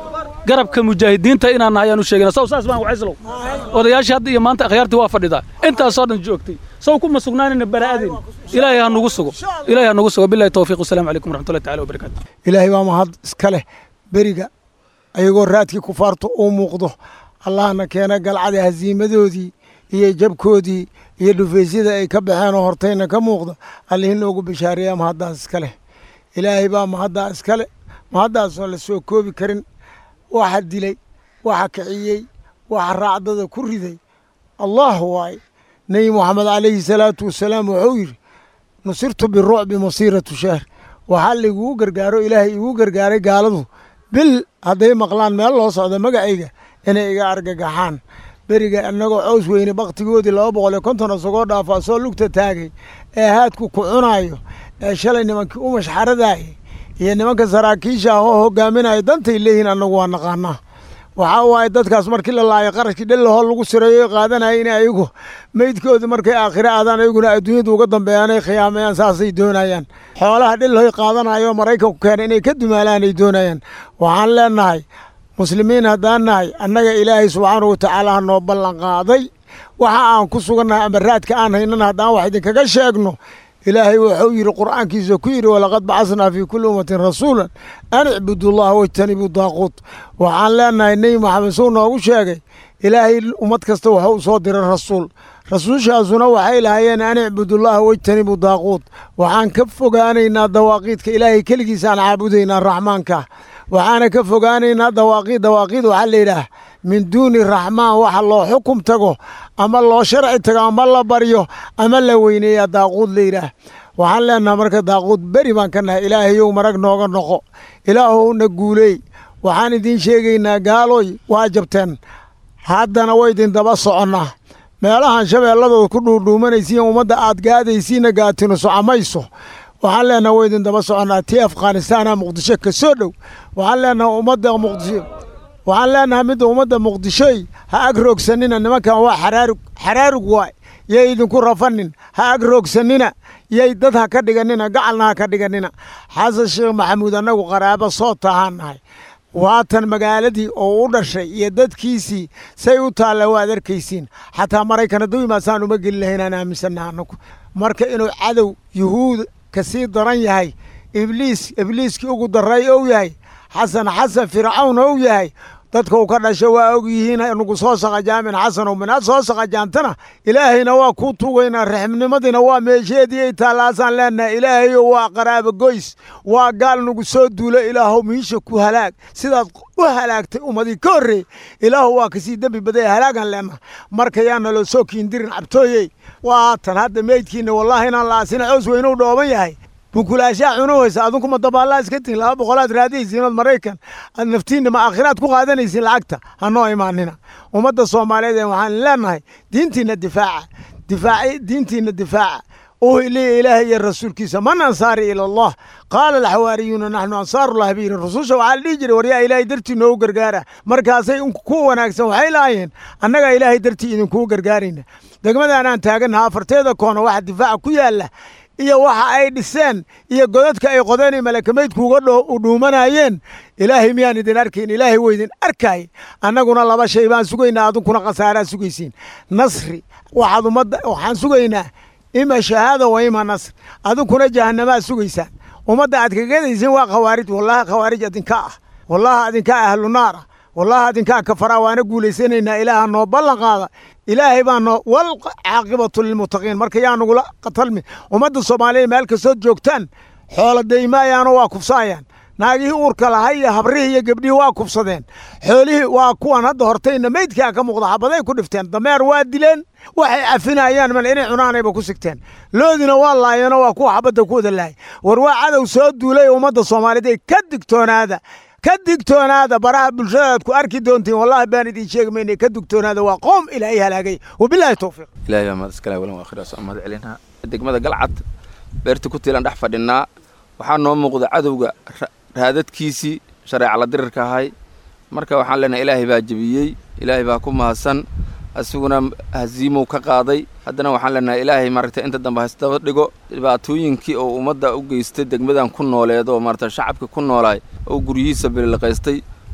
garabka mujaahidiinta inaan nahay ayaan u sheegayna saw saas baan wacayslow odayaashii hadda iyo maanta akhyaartii waa fadhidaa intaasoo dhan joogtay saw kuma sugnaanina baraa'adeen ilaahay ha nugu sugo ilaahay ha nugu sugo billahi tawfiiq wasalaamu calaykum waraxmatullahi tacala wabarakaatu ilaahay baa mahad iska leh beriga ayagoo raadkii kufaartu uu muuqdo allahna keena galcada hasiimadoodii iyo jabkoodii iyo dhufaysyada ay ka baxeen oo hortayna ka muuqda allihii noogu bishaareeya mahaddaas iska leh ilaahay baa mahaddaa iska leh mahaddaasoo la soo koobi karin waxa dilay waxa kiciyey waxa raacdada ku riday allah waaye nebi moxamed calayhi salaatu wasalaam wuxuu yidhi nusirtu birucbi masiiratu shahr waxaa laigugu gargaaro ilaahay igu gargaaray gaaladu bil hadday maqlaan meel loo socdo magacayga inay iga argagaxaan beriga annagoo cows weyne bakhtigoodii laba boqol iyo konton isagoo dhaafaa soo lugta taagay ee haadku ku cunaayo ee shalay nimankii u mashxaradaayay iyo nimanka saraakiisha ah oo hogaaminaya dantay leeyihiin annagu waa naqaanaa waxaa waaye dadkaas markii la laayo qarashkii dhellahoo lagu sireeyo qaadanaya in ayagu meydkoodii markay aakhire aadaan ayaguna adduunyadu uga dambeeyaan ay khiyaamayaan saasay doonayaan xoolaha dhellahoy qaadanayo maraykanku keena inay ka dumaalaan ay doonayaan waxaan leenahay muslimiin haddaan nahay annaga ilaahay subxaanahu watacaala ha noo ballan qaaday waxa aan ku sugannahay ama raadka aan haynana haddaan wax idinkaga sheegno ilaahay wuxuu yidhi qur'aankiisa ku yidhi walaqad bacasnaa fii kulli ummatin rasuulan an icbudu llaha wajtanibuu daaquut waxaan leenahay nebi maxamed suu noogu sheegay ilaahay ummad kasta wuxuu u soo diray rasuul rasuushaasuna waxay lahaayeen an icbudullaha wajtanibuu daaquut waxaan ka fogaanaynaa dawaaqiidka ilaahay keligiisaan caabudaynaa raxmaanka waxaana ka fogaanaynaa dawaaqiid dawaaqiid waxaa layidhaah min duuni raxmaan waxa loo xukum tago ama loo sharci tago ama la baryo ama la weyneeyaa daaquud layidhaah waxaan leenaha marka daaquud beri baan ka nahay ilaahayow marag nooga noqo ilaahowna guuleey waxaan idiin sheegaynaa gaaloy waa jabteen haddana waa idin daba soconnaa meelahan shabeelladooda ku dhuudhuumanaysiin ummadda aad gaadaysiinna gaatino socamayso waxaan leenaha waa idin daba soconnaa tii afghanistaana muqdisho ka soo dhow waxaan leenaha ummadda muqdisho waxaan leenahay midda ummadda muqdishoy ha ag roogsanina nimankan waa xaraarug xaraarug waay yay idinku rafanin ha ag roogsanina yay dad ha ka dhiganina gacalna ha ka dhiganina xasan sheekh maxamuud annagu qaraabo soo tahaan nahay waatan magaaladii oo u dhashay iyo dadkiisii say u taalla waad arkaysiin xataa maraykan hadduu imaasaan uma geli lahayn aan aaminsannaha annagu marka inuu cadow yuhuud ka sii daran yahay ibliis ibliiskii ugu daray ou yahay xasan xasan fircawn ou yahay dadka uu ka dhasho waa og yihiin nagu soo saqajaamin xasanow minaad soo saqajaamtana ilaahayna waa kuu tugaynaa raximnimadiina waa meesheedii ay taallaasaan leenahay ilaahayo waa qaraabo goys waa gaal nagu soo duulo ilaahow miisha ku halaag sidaad u halaagtay ummadii ka horreey ilaahu waa kasii dembi badaya halaagan leenaha marka yaana loo soo kiindirin cabtooyey waatan hadda meydkiina wallaahi inaan la asina cows weynou dhooban yahay bunkulaashaa cunahaysa adunkuma dabaallaa iska tihin laba boqolaad raadiyaysiin ood maraykan aad naftiinna ma aakhiraad ku qaadanaysiin lacagta hanoo imaanina ummadda soomaaliyeed waxaan leenahay diintiinna difaaca difaaci diintiinna difaaca uhiliya ilaahay iyo rasuulkiisa man ansaari ila allah qaala alxawaariyuuna naxnu ansaarullahi biiri rususha waxaa la dhihi jiray waryaa ilaahay dartii noogu gargaara markaasay ku wanaagsan waxay lahaayeen annagaa ilaahay dartii idinkugu gargaarayna degmadaanaan taagannaha afarteeda koona waxa difaaca ku yaalla iyo waxa ay dhiseen iyo godadka ay qodeen malakamaydkuuga dhuumanayeen ilaahay miyaan idin arkayn ilaahay waa idin arkaay annaguna laba shay baan sugaynaa adunkuna khasaaraa sugaysiin nasri waxaad ummadda waxaan sugaynaa ima shahaada wa ima nasr adunkuna jahanamaa sugaysaan ummadda aad kagadaysiin waa khawaarij wallahi khawaarij adinka ah wallahi adinkaa ahlu naar ah wallahi adinkaa kafaraa waana guulaysanaynaa ilaaha noo ballan qaada ilaahay baa noo wal caaqibatu lilmuttaqiin marka yaa nagula qatalmi ummadda soomaaliya meel kastood joogtaan xoola daymaayaano waa kufsaayaan naagihii uurka lahay iyo habrihii iyo gebdhihii waa kufsadeen xoolihii waa kuwan hadda hortayna meydkaa ka muuqda xabaday ku dhifteen dameer waa dileen waxay cafinayaan mal inay cunaanayba ku sigteen loodina waa laayeenoo waa kuwa xabadda ku wada lahay war waa cadow soo duulay ummadda soomaaliyeed ee ka digtoonaada ka digtoonaada baraha bulshadaad ku arki doontiin wallahi baan idin sheegi mayna ka digtoonaada waa qoom ilaahay halaagay wabilaahi towfiiq ilaahay baa mahad iskale walan waakhira soo mahad celinaa degmada galcad beerta ku tiilan dhex fadhinaa waxaa noo muuqda cadowga raadadkiisii shareeca la dirirka ahay marka waxaan leenahay ilaahay baa jebiyey ilaahay baa ku mahadsan asiguna haziimow ka qaaday haddana waxaan leenahay ilaahay maaragtay inta dambe haysdaba dhigo dhibaatooyinkii oo ummadda u geystay degmadan ku nooleed oo maaragtay shacabka ku noolaay oo guryihiisa bililqaystay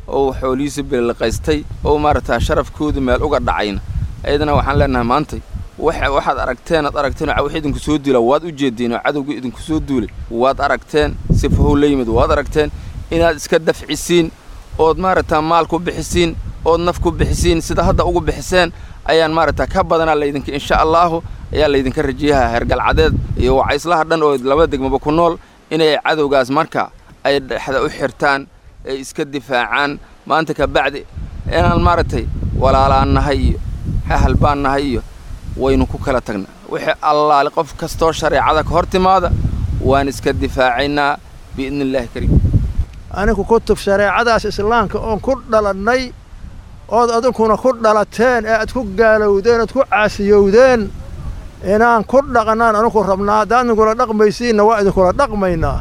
oo xoolihiisa bililiqaystay oo maaragtaa sharafkooda meel uga dhacayna ayadana waxaan leenahay maantay waxaad aragteen aad aragteen oo wax idinku soo duula waad u jeediin oo cadowga idinku soo duulay waad aragteen sifahow la yimid waad aragteen inaad iska dafcisiin ood maaragtaa maal ku bixisiin ood naf ku bixisiin sida hadda ugu bixiseen ayaan maaragtaa ka badanaa laydinka insha allaahu ayaa laydinka rajiyaha hergalcadeed iyo wacayslaha dhan oo labada degmaba ku nool inay cadowgaas marka ay dhexda u xirtaan ay iska difaacaan maanta ka bacdi inaan maaragtay walaalaan nahay iyo hahal baan nahay iyo waynu ku kala tagnaa wixii allaale qof kastoo shareecada ka hor timaada waan iska difaacaynaa biidni illaahi kariim anigu kutub shareecadaas islaamka oon ku dhalannay ood adinkuna ku dhalateen ee aad ku gaalowdeen ood ku caasiyowdeen inaan ku dhaqnaan aninku rabnaa haddaad idinkula dhaqmaysiinna waa idinkula dhaqmaynaa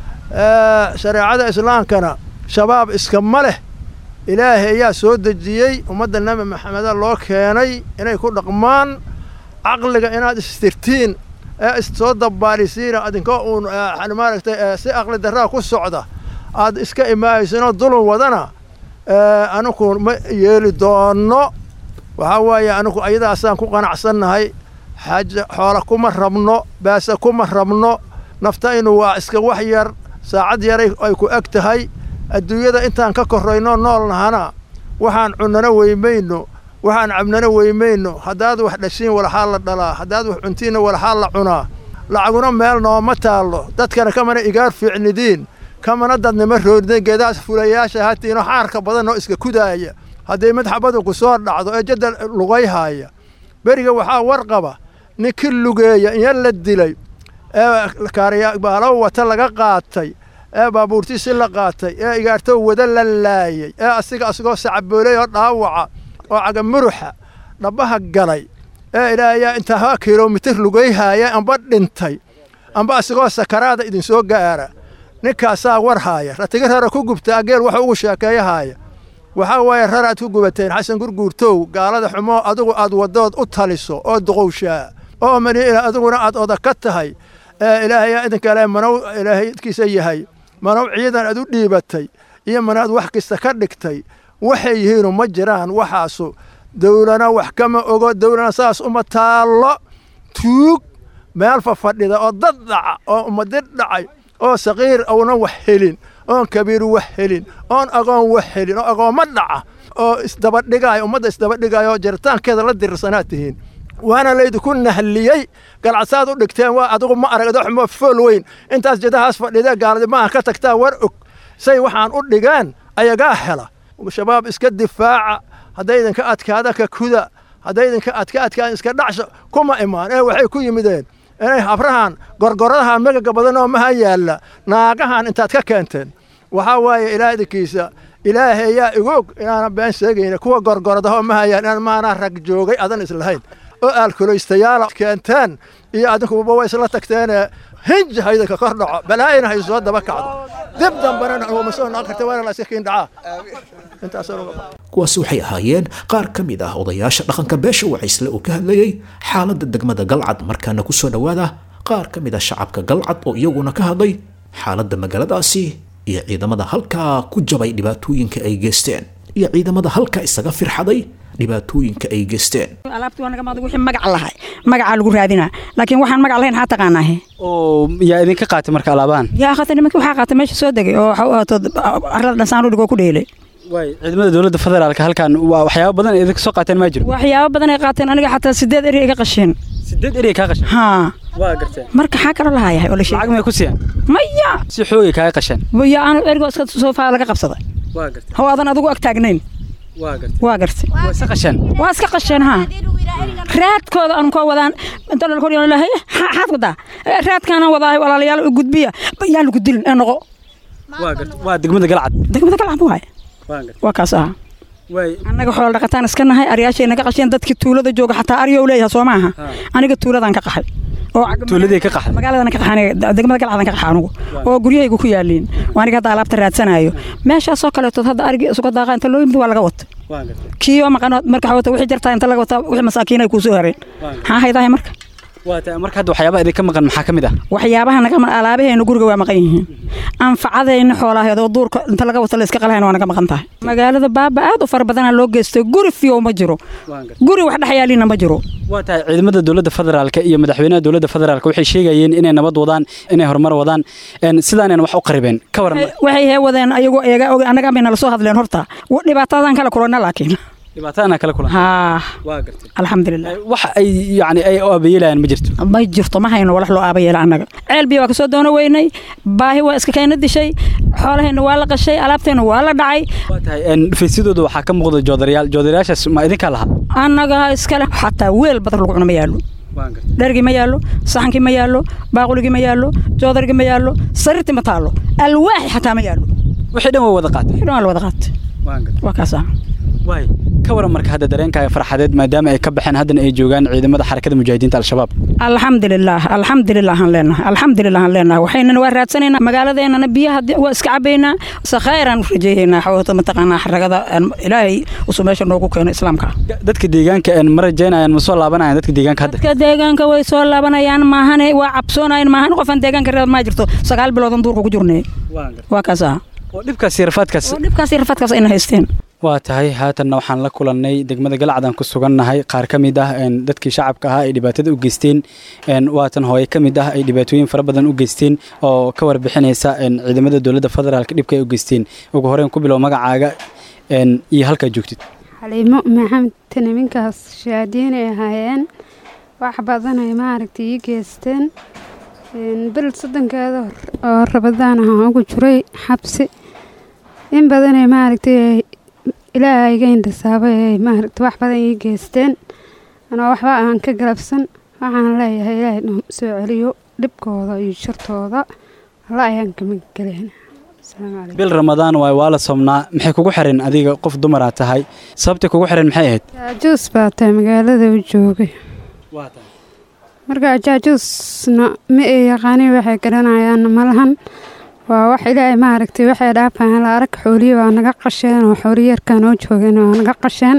shareecada islaamkana shabaab iskama leh ilaahay ayaa soo dejiyey ummadda nebi maxameda loo keenay inay ku dhaqmaan caqliga inaad istirtiin ee issoo dabbaalisiina adinkoo uun maaragtay si aqli darraa ku socda aad iska imaaysinoo dulun wadana anigu ma yeeli doonno waxaa weeye anigu ayadaasaan ku qanacsannahay xaaja xoola kuma rabno baase kuma rabno naftaynu waa iska wax yar saacad yaray ay ku eg tahay adduunyada intaan ka korrayno nool nahana waxaan cunnana weymayno waxaan cabnana weymayno haddaad wax dhashiin walaxaa la dhalaa haddaad wax cuntiinna walaxaa la cunaa lacaguna meel nooma taallo dadkana kamana igaar fiicnidiin kamana dadnima roodin geedaas fulayaasha hatiino xaarka badan oo iska kudaaya hadday madxabadu ku soo dhacdo ee jadda lugayhaaya beriga waxaa warqaba ninkii lugeeya inya la dilay ee kaariyabaalow wata laga qaatay ee baabuurtiisi la qaatay ee igaartow wada la laayay ee asiga asigoo sacabooley oo dhaawaca oo caga muruxa dhabbaha galay ee ilaahayaa intaa kilomitir lugayhaaya amba dhintay amba asigoo sakaraada idinsoo gaara ninkaasaa war haaya ratiga rara ku gubtaa geel waxa ugu sheekeeyahaaya waxaa waaye raraad ku gubateen xasan gurguurtow gaalada xumoo adigu aad waddood u taliso oo duqowshaa oo maniila adiguna aad oda ka tahay ee ilaahayaa idinkale manow ilaahay idkiisa yahay manow ciidan aad u dhiibatay iyo manaad wax kasta ka dhigtay waxay yihiinu ma jiraan waxaasu dawlana wax kama ogo dawlana saas uma taallo tuug meel fafadhida oo dad dhaca oo ummadi dhacay oo saqiir uunan wax helin oon kabiir wax helin oon agoon wax helin oo agoomma dhaca oo isdabadhigaayo ummadda isdabadhigaayo oo jaritaankeeda la dirirsanaad tihiin waana laydinku nahliyey galcasaad u dhigteen waa adigu ma aragdo xumo fool weyn intaas jadahaas fadhidee gaaladi maaha ka tagtaa war og say waxaan u dhigeen ayagaa hela shabaab iska difaaca hadday idinka adkaada ka kuda hadday idinka adka adkaan iska dhacsha kuma imaan ee waxay ku yimideen inay habrahan gorgoradaha megaga badan oo maha yaalla naagahan intaad ka keenteen waxaa waaye ilaah idinkiisa ilaahay ayaa igoog inaana been sheegayna kuwa gorgoradaha oo maha yaalla inaan maanaa rag joogay adan islahayn oo aalkulaystayaala keenteen iyo adinkuba way isla tagteenee hinja haydanka kor dhaco balaayina hay soo daba kacdo dib dambena uma soo noqon karta waana la iska kiin dhacaa kuwaasi waxay ahaayeen qaar ka mid ah odayaasha dhaqanka beesha wacaysle oo ka hadlayey xaaladda degmada galcad markaana ku soo dhowaada qaar ka mid ah shacabka galcad oo iyaguna ka hadlay xaaladda magaaladaasi iyo ciidamada halkaa ku jabay dhibaatooyinka ay geysteen iyo ciidamada halkaa isaga firxaday dhibaatooyinka ay geysteen alaabtii waa naga maqday wixii magac lahay magacaa lagu raadinaa laakiin waxaan magac lahayn haa taqaanaahe oo yaa idinka qaatay marka alaabahan yaa qaatay nimankii waxaa qaatay meesha soo degay oo waxa u ahaato arlada dhansaan u dhigoo ku dheelay waay ciidamada dowladda federaalka halkan waa waxyaabo badan idinka soo qaateen maa jiro waxyaabo badan ay qaateen aniga xataa sideed eri iga qasheen sideed eri kaa qasheen haa waa garteen marka xaa kala lahayahay oo la sheegay lacag may ku siiyaan maya si xoogay kaaga qasheen ya aan erigoo iska soofaa laga qabsaday waa garteen haw aadan adigu ag taagnayn waa garteen waa gartay waa iska qasheen waa iska qasheen haa raadkooda aan koo wadaan inta la kordhiyo lahay xaad wadaa raadkaana wadaa walaalayaal u gudbiya yaa lagu dilin ee noqo waa gartay waa degmada galcad degmada galcad waay waa gartay waa kaas aha waay annaga xoolo dhaqataan iska nahay aryaashay naga qasheen dadkii tuulada jooga xataa aryow leeyahay soo maaha aniga tuuladaan ka qaxay oo tuuladii ka qaxay magaaladana ka qaxay degmada galcadan ka qaxay anigu oo guryahaygu ku yaaliin waa aniga hadda alaabta raadsanayo meeshaasoo kaleetood hadda arigii isuga daaqa inta loo yimid waa laga wata waa gartay kii oo maqan marka wata wixii jartaa inta laga wata wixii masaakiin ay kuusoo hareen maxaa haydahay marka waa tahay marka hadda waxyaabaha idinka maqan maxaa ka mid ah waxyaabaha naga maqan alaabaheena guriga waa maqan yihiin anfacadayna xoolaheedoo duurka inta laga wata la iska qalahayna waa naga maqan tahay magaalada baaba aad u fara badanaa loo geystay guri fiyow ma jiro guri wax dhex yaalina ma jiro waa tahay ciidamada dowladda federaalka iyo madaxweynaha dowladda federaalka waxay sheegayeen inay nabad wadaan inay horumar wadaan sidaanayna wax u qaribeen ka waran waxay hee wadeen ayagoo eega og annaga bay nala soo hadleen horta dhibaatadan kala kulana laakiin dhibaatadana kala kulan haa waa gartay alxamdulilah wax ay yani ay u aabayeelayaan ma jirto ma jirto ma hayno walax loo aabayeela annaga ceel biyo waa kasoo doono weynay baahi waa iska keena dishay xoolaheenna waa la qashay alaabteenna waa la dhacay waa tahay dhufaysyadooda waxaa ka muuqda joodarayaal joodarayaashaas ma idinkaa lahaa annaga iskale xataa weel badan lagu cuno ma yaallo dhergii ma yaallo saxankii ma yaallo baaquligii ma yaallo joodargii ma yaallo sariirtii ma taallo alwaaxi xataa ma yaallo wixii dhan waa wada qaatay wixii dhan waa la wada qaatay waa kaasa waay ka waran marka hadda dareenkaaga farxadeed maadaama ay ka baxeen haddana ay joogaan ciidamada xarakada mujaahidiinta al-shabaab alxamdulilah alxamdulilah aan leenahay alxamdulilah aan leenahay waxaynana waa raadsanaynaa magaaladeennana biyaha waa iska cabaynaa sakhayraan u rajeeyaynaa xawata mataqaanaa xaragada ilaahay usuu meesha noogu keeno islaamka dadka deegaanka ma rajaynayaan ma soo laabanayaan dadka deegaanka hadda dadka deegaanka way soo laabanayaan maahane waa cabsoonayaan maahan qofaan deegaanka reeb maa jirto sagaal biloodan duurka ku jirnay waa kaasa oo dhibkaas iyo rafaadkaas oo dhibkaas iyo rafaadkaas ayna haysteen waa tahay haatanna waxaan la kulannay degmada galcadaan ku sugannahay qaar ka mid ah dadkii shacabka ahaa ay dhibaatada u geysteen waatan hooye ka mid ah ay dhibaatooyin fara badan u geysteen oo ka warbixinaysa ciidamada dowladda federaalka dhibka ay u geysteen ugu horeen ku bilow magacaaga iyo halkaa joogtid xaliimo maxamed niminkaas shaadiin ay ahaayeen wax badan ay maaragtay ii geysteen bil soddonkeeda oo rabadaan ahaan ugu jiray xabsi in badanay maaragtay ilaaha iga indhasaabay ay maaragtay wax badan ii geysteen anoo waxba aan ka galabsan waxaan leeyahay ilaahay noo soo celiyo dhibkooda iyo shartooda alla ayaan kama galeen bil ramadaan waay waa la somnaa maxay kugu xireen adiga qof dumaraa tahay sababtay kugu xireen maxay ahayd jaajuus baa tahay magaalada u joogay marka jaajuusna ma ay yaqaani waxay garanayaan malahan waa wax ilaahay maaragtay waxay dhaafaan la arag xooliyi waa naga qasheen oo xooliyarkaa noo joogeen waa naga qasheen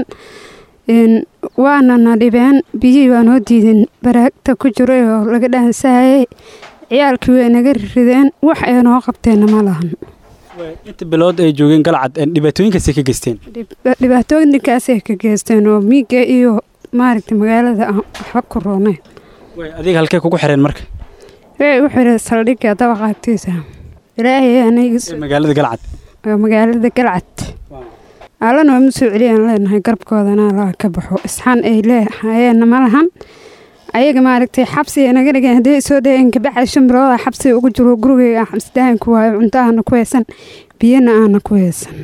waana na dhibeen biyihii waa noo diideen baraagta ku jiray oo laga dhaansahayay ciyaalkii way naga rideen wax ay noo qabteenna ma lahan inta bilood ay joogeen galcad dhibaatooyinkaasay ka geysteen dhibaatooyinkaasay ka geysteen oo miiga iyo maaragtay magaalada aan waxba ku rooneyn adiga halkee kugu xireen marka way u xireen saldhigga dabaqa agtiisa ilaahay magaalada galcad magaalada galcad allana waa ma soo celiyaan leenahay garabkoodana allaha ka baxo isxaan ay leehayeenna ma lahan ayaga maaragtay xabsi naga dhigeen haddii soo dhaheen kabacdi shan bilooda xabsi ugu jiro gurigeyga xabsidahan ku waayo cunto aana ku haysan biyana aana ku haysan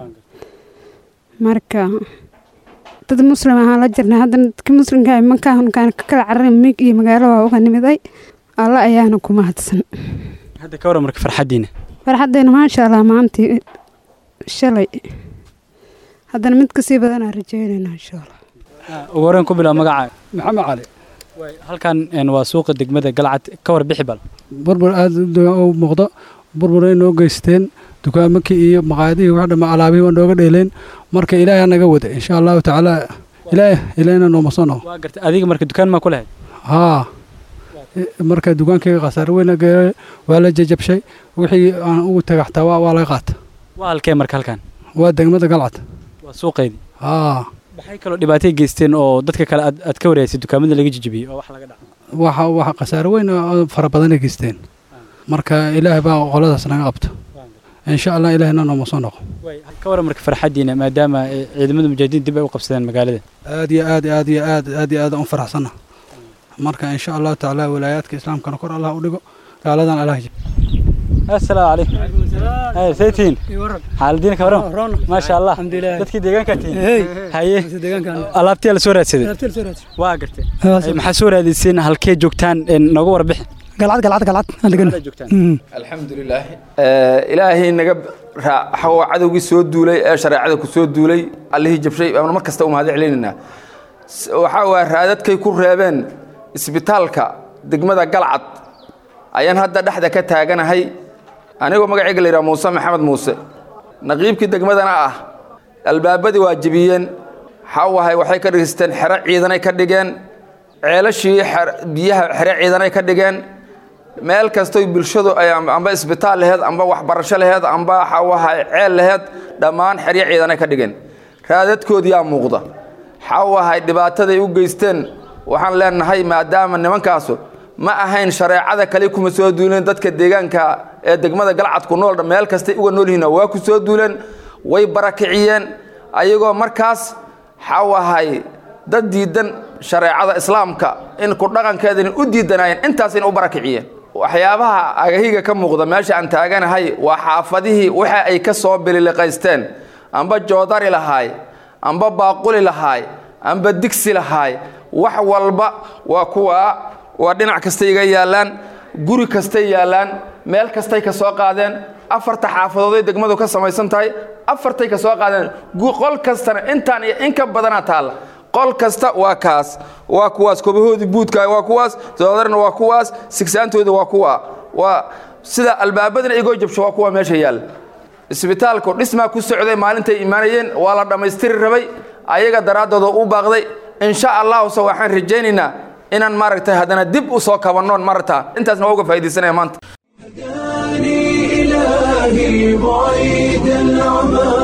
marka dad muslim ahaan la jirnay haddana dadka muslimka mankaankaan ka kala cararin miig iyo magaalo waa uga nimiday alla ayaana ku mahadsan hadda ka waran marka farxaddiina farxaddayna maasha allah maantii shalay haddana mid kasii badanaa rajeynayna insha allah ugu horeen ku bilow magacaaga maxamed cali halkan waa suuqa degmada galcad ka warbixi bal burbur aada u muuqdo burburay noo geysteen dukaamakii iyo maqaayadihii wax dhama alaabihii waa nooga dheeleen marka ilaahay naga wada insha allahu tacaala ilaahay ilaahayna nooma soo noqo waa gartay adiga marka dukaan maa ku lahayd haa marka dukaankayga khasaare weyna geeray waa la jajabshay wixii aan ugu tagay xataa waa laga qaata waa halkee marka halkan waa degmada galcad waa suuqeydii haa maxay kaloo dhibaatay geysteen oo dadka kale aad aad ka wareysay dukaamada laga jijibiyey oo wax laga dhaca waxa waxa khasaare weyn oo fara badanay geysteen marka ilaahay baa qoladaas naga qabto insha allah ilaahayna nooma soo noqo ka waran marka farxaddiina maadaama ciidamada mujaahidiin dib ay u qabsadeen magaalada aad iyo aad aad iyo aad aad iyo aad aan u faraxsana marka insha allahu tacaala walaayaadka islaamkana kor allah u dhigo gaaladan allah jib السلام عليكم هاي سيتين حالدين كورم ما شاء الله dadkii deegaanka tiin haye alaabtii la soo raadsaday waa gartay maxaa soo raadiseen halkee joogtaan nooga warbixi galcad galcad galcad aan degan alxamdulilah ilaahay naga raaxo cadowgii soo duulay ee shareecada ku soo duulay allihii jabshay baanu mar kasta u mahad celinaynaa waxaa waa raadadkay ku reebeen isbitaalka degmada galcad ayaan hadda dhexda ka taaganahay anigoo magacayga la yidhaha muuse maxamed muuse naqiibkii degmadana ah albaabadii waa jebiyeen xawahay waxay ka dhigisteen xero ciidanay ka dhigeen ceelashii biyaha xero ciidanay ka dhigeen meel kastoy bulshadu ay amba isbitaal laheed amba waxbarasho laheed amba xawaha ceel laheed dhammaan xeryo ciidanay ka dhigeen raadadkoodiyaa muuqda xawahay dhibaataday u geysteen waxaan leenahay maadaama nimankaasu ma ahayn shareecada kale kuma soo duuleen dadka deegaanka ee degmada galcad ku nool meel kastay uga nool yihiin waa ku soo duuleen way barakiciyeen ayagoo markaas xawahay dad diidan shareecada islaamka in ku dhaqankeedani u diidanaayeen intaasina u barakiciyeen waxyaabaha agahiga ka muuqda meesha aan taaganahay waa xaafadihii waxa ay ka soo bililiqaysteen amba joodari lahaay amba baaquli lahaay amba digsi lahaay wax walba waa kuwaa waa dhinac kastay iga yaallaan guri kastay yaallaan meel kastay ka soo qaadeen afarta xaafadooday degmadu ka samaysan tahay afartay ka soo qaadeen qol kastana intaan iyo in ka badanaa taalla qol kasta waa kaas waa kuwaas kobahoodii buudka waa kuwaas doodarna waa kuwaas sigsaantooda waa kuwa waa sida albaabadana igoo jabsho waa kuwa meesha yaalla isbitaalku dhismaa ku socday maalintay imaanayeen waa la dhammaystiri rabay ayaga daraaddooda u baaqday insha allahuse waxaan rajaynaynaa inaan maaragtay haddana dib u soo kabannoon marata intaasna waa uga faa'iidaysanaya maanta إلهي بعيد العمى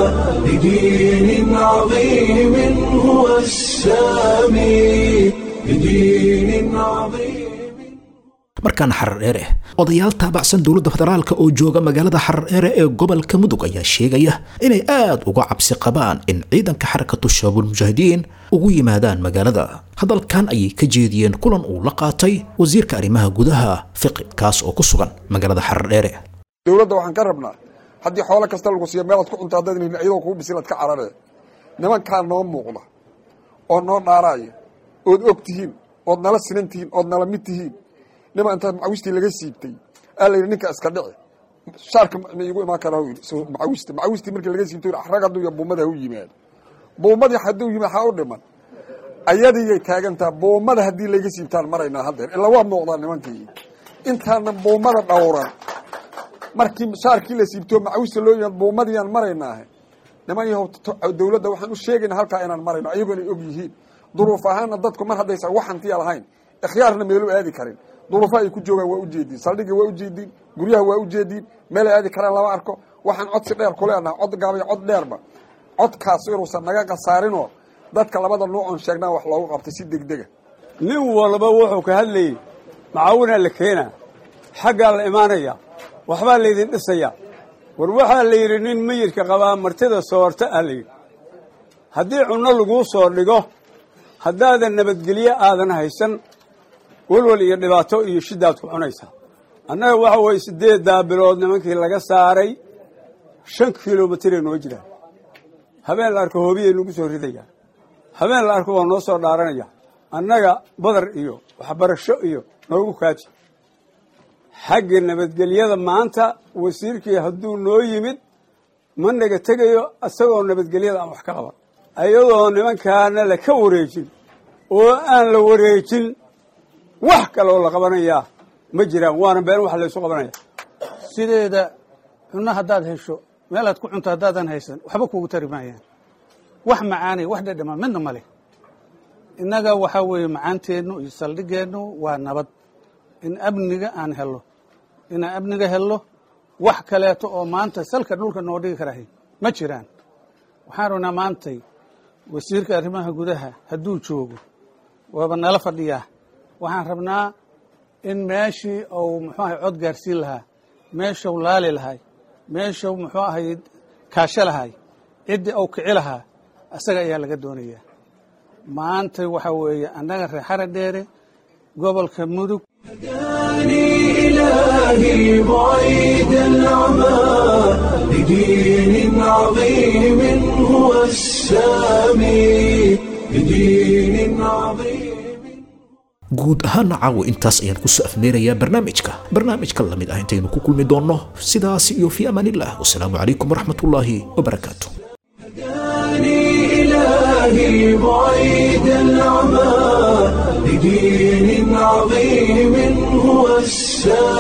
لدين عظيم هو السامي لدين عظيم markaan xarar dheere odayaal taabacsan dowladda federaalka oo jooga magaalada xarar dheere ee gobolka mudug ayaa sheegaya inay aad uga cabsi qabaan in ciidanka xarakatu shabaabul mujaahidiin ugu yimaadaan magaalada hadalkan ayay ka jeediyeen kulan uu la qaatay wasiirka arrimaha gudaha fiqi kaas oo ku sugan magaalada xarar dheere dowladda waxaan ka rabnaa haddii xoolo kasta lagu siiyo meelaad ku cunto haddaad iyadoo kugu bisilaad ka cararee nimankaa noo muuqda oo noo dhaaraaya ood og tihiin ood nala sinan tihiin ood nala mid tihiin nima intaad macawistii laga siibtay aa la yidhi ninka iska dhici shaarka ma iigu imaan karaa macawista macawistii markii laga siibtay rag hadduu ya buumada ha u yimaado buumadii hadduu yimaad ha u dhiman ayadiiyay taagantaa buumada haddii layga siibtaan maraynaa haddeer ilaa waa muuqdaa nimankii intaana buumada dhowran markii shaarkii la siibtoo macawista loo yimaad buumadiyaan maraynaahe niman yahow dowladda waxaan u sheegaynaa halkaa inaan marayno ayagoona og yihiin duruuf ahaanna dadku mar haddaysan wax hantiya lahayn ikhyaarna meelu aadi karin duruufa ay ku joogaan waa ujeediin saldhiga waa ujeediin guryaha waa ujeediin meel ay aadi karaan lama arko waxaan codsi dheer ku leenaha cod gaabay cod dheerba codkaas inuusan naga khasaarinoo dadka labada nuucoon sheegnaa wax loogu qabtay si degdega nin walba wuxuu ka hadlayey macaawinaa la keenaa xaggaa la imaanaya waxbaa laydin dhisayaa war waxaa la yidhi nin mayidka qabaa martida soorta ah layidhi haddii cunno laguu soo dhigo haddaadan nabadgelyo aadan haysan welwel iyo dhibaato iyo shiddaad ku cunaysaa annaga waxa weeye siddeeddaa bilood nimankii laga saaray shan kilomitiree noo jiraan habeen la arko hoobiyay nagu soo ridayaa habeen la arko waa noo soo dhaaranaya annaga badar iyo waxbarasho iyo noogu kaaji xagga nabadgelyada maanta wasiirkii hadduu noo yimid ma naga tegayo isagoo nabadgelyada aan wax ka qaban ayadoo nimankaana la ka wareejin oo aan la wareejin wax kaloo la qabanayaa ma jiraan waana been wax laysu qabanaya sideeda cunno haddaad hesho meelaad ku cunto haddaadan haysan waxba kuugu tari maayaan wax macaanay wax dhedhama midna ma leh innaga waxaa weeye macaanteennu iyo saldhigeennu waa nabad in amniga aan hello inaan amniga hello wax kaleeto oo maanta salka dhulka noo dhigi karahay ma jiraan waxaan rabnaa maantay wasiirka arrimaha gudaha hadduu joogo waaba nala fadhiyaa waxaan rabnaa in meeshii uu muxuu ahay cod gaarsiin lahaa meeshuu laali lahay meeshuu muxuu ahay kaasho lahay ciddii uu kici lahaa isaga ayaa laga doonayaa maanta waxaa weeye annaga reer xara dheere gobolka mudug إلهي بعيد العمى لدين عظيم هو السامي لدين عظيم guud ahaana caawa intaas ayaan kusoo afmeerayaa barnaamijka barnaamijka lamid ah intaynu ku kulmi doonno sidaas iyo fii amaanillah wasalaamu calaykum waraxmatullaahi wabarakaatu إلهي بعيد العمى لدين عظيم هو السامي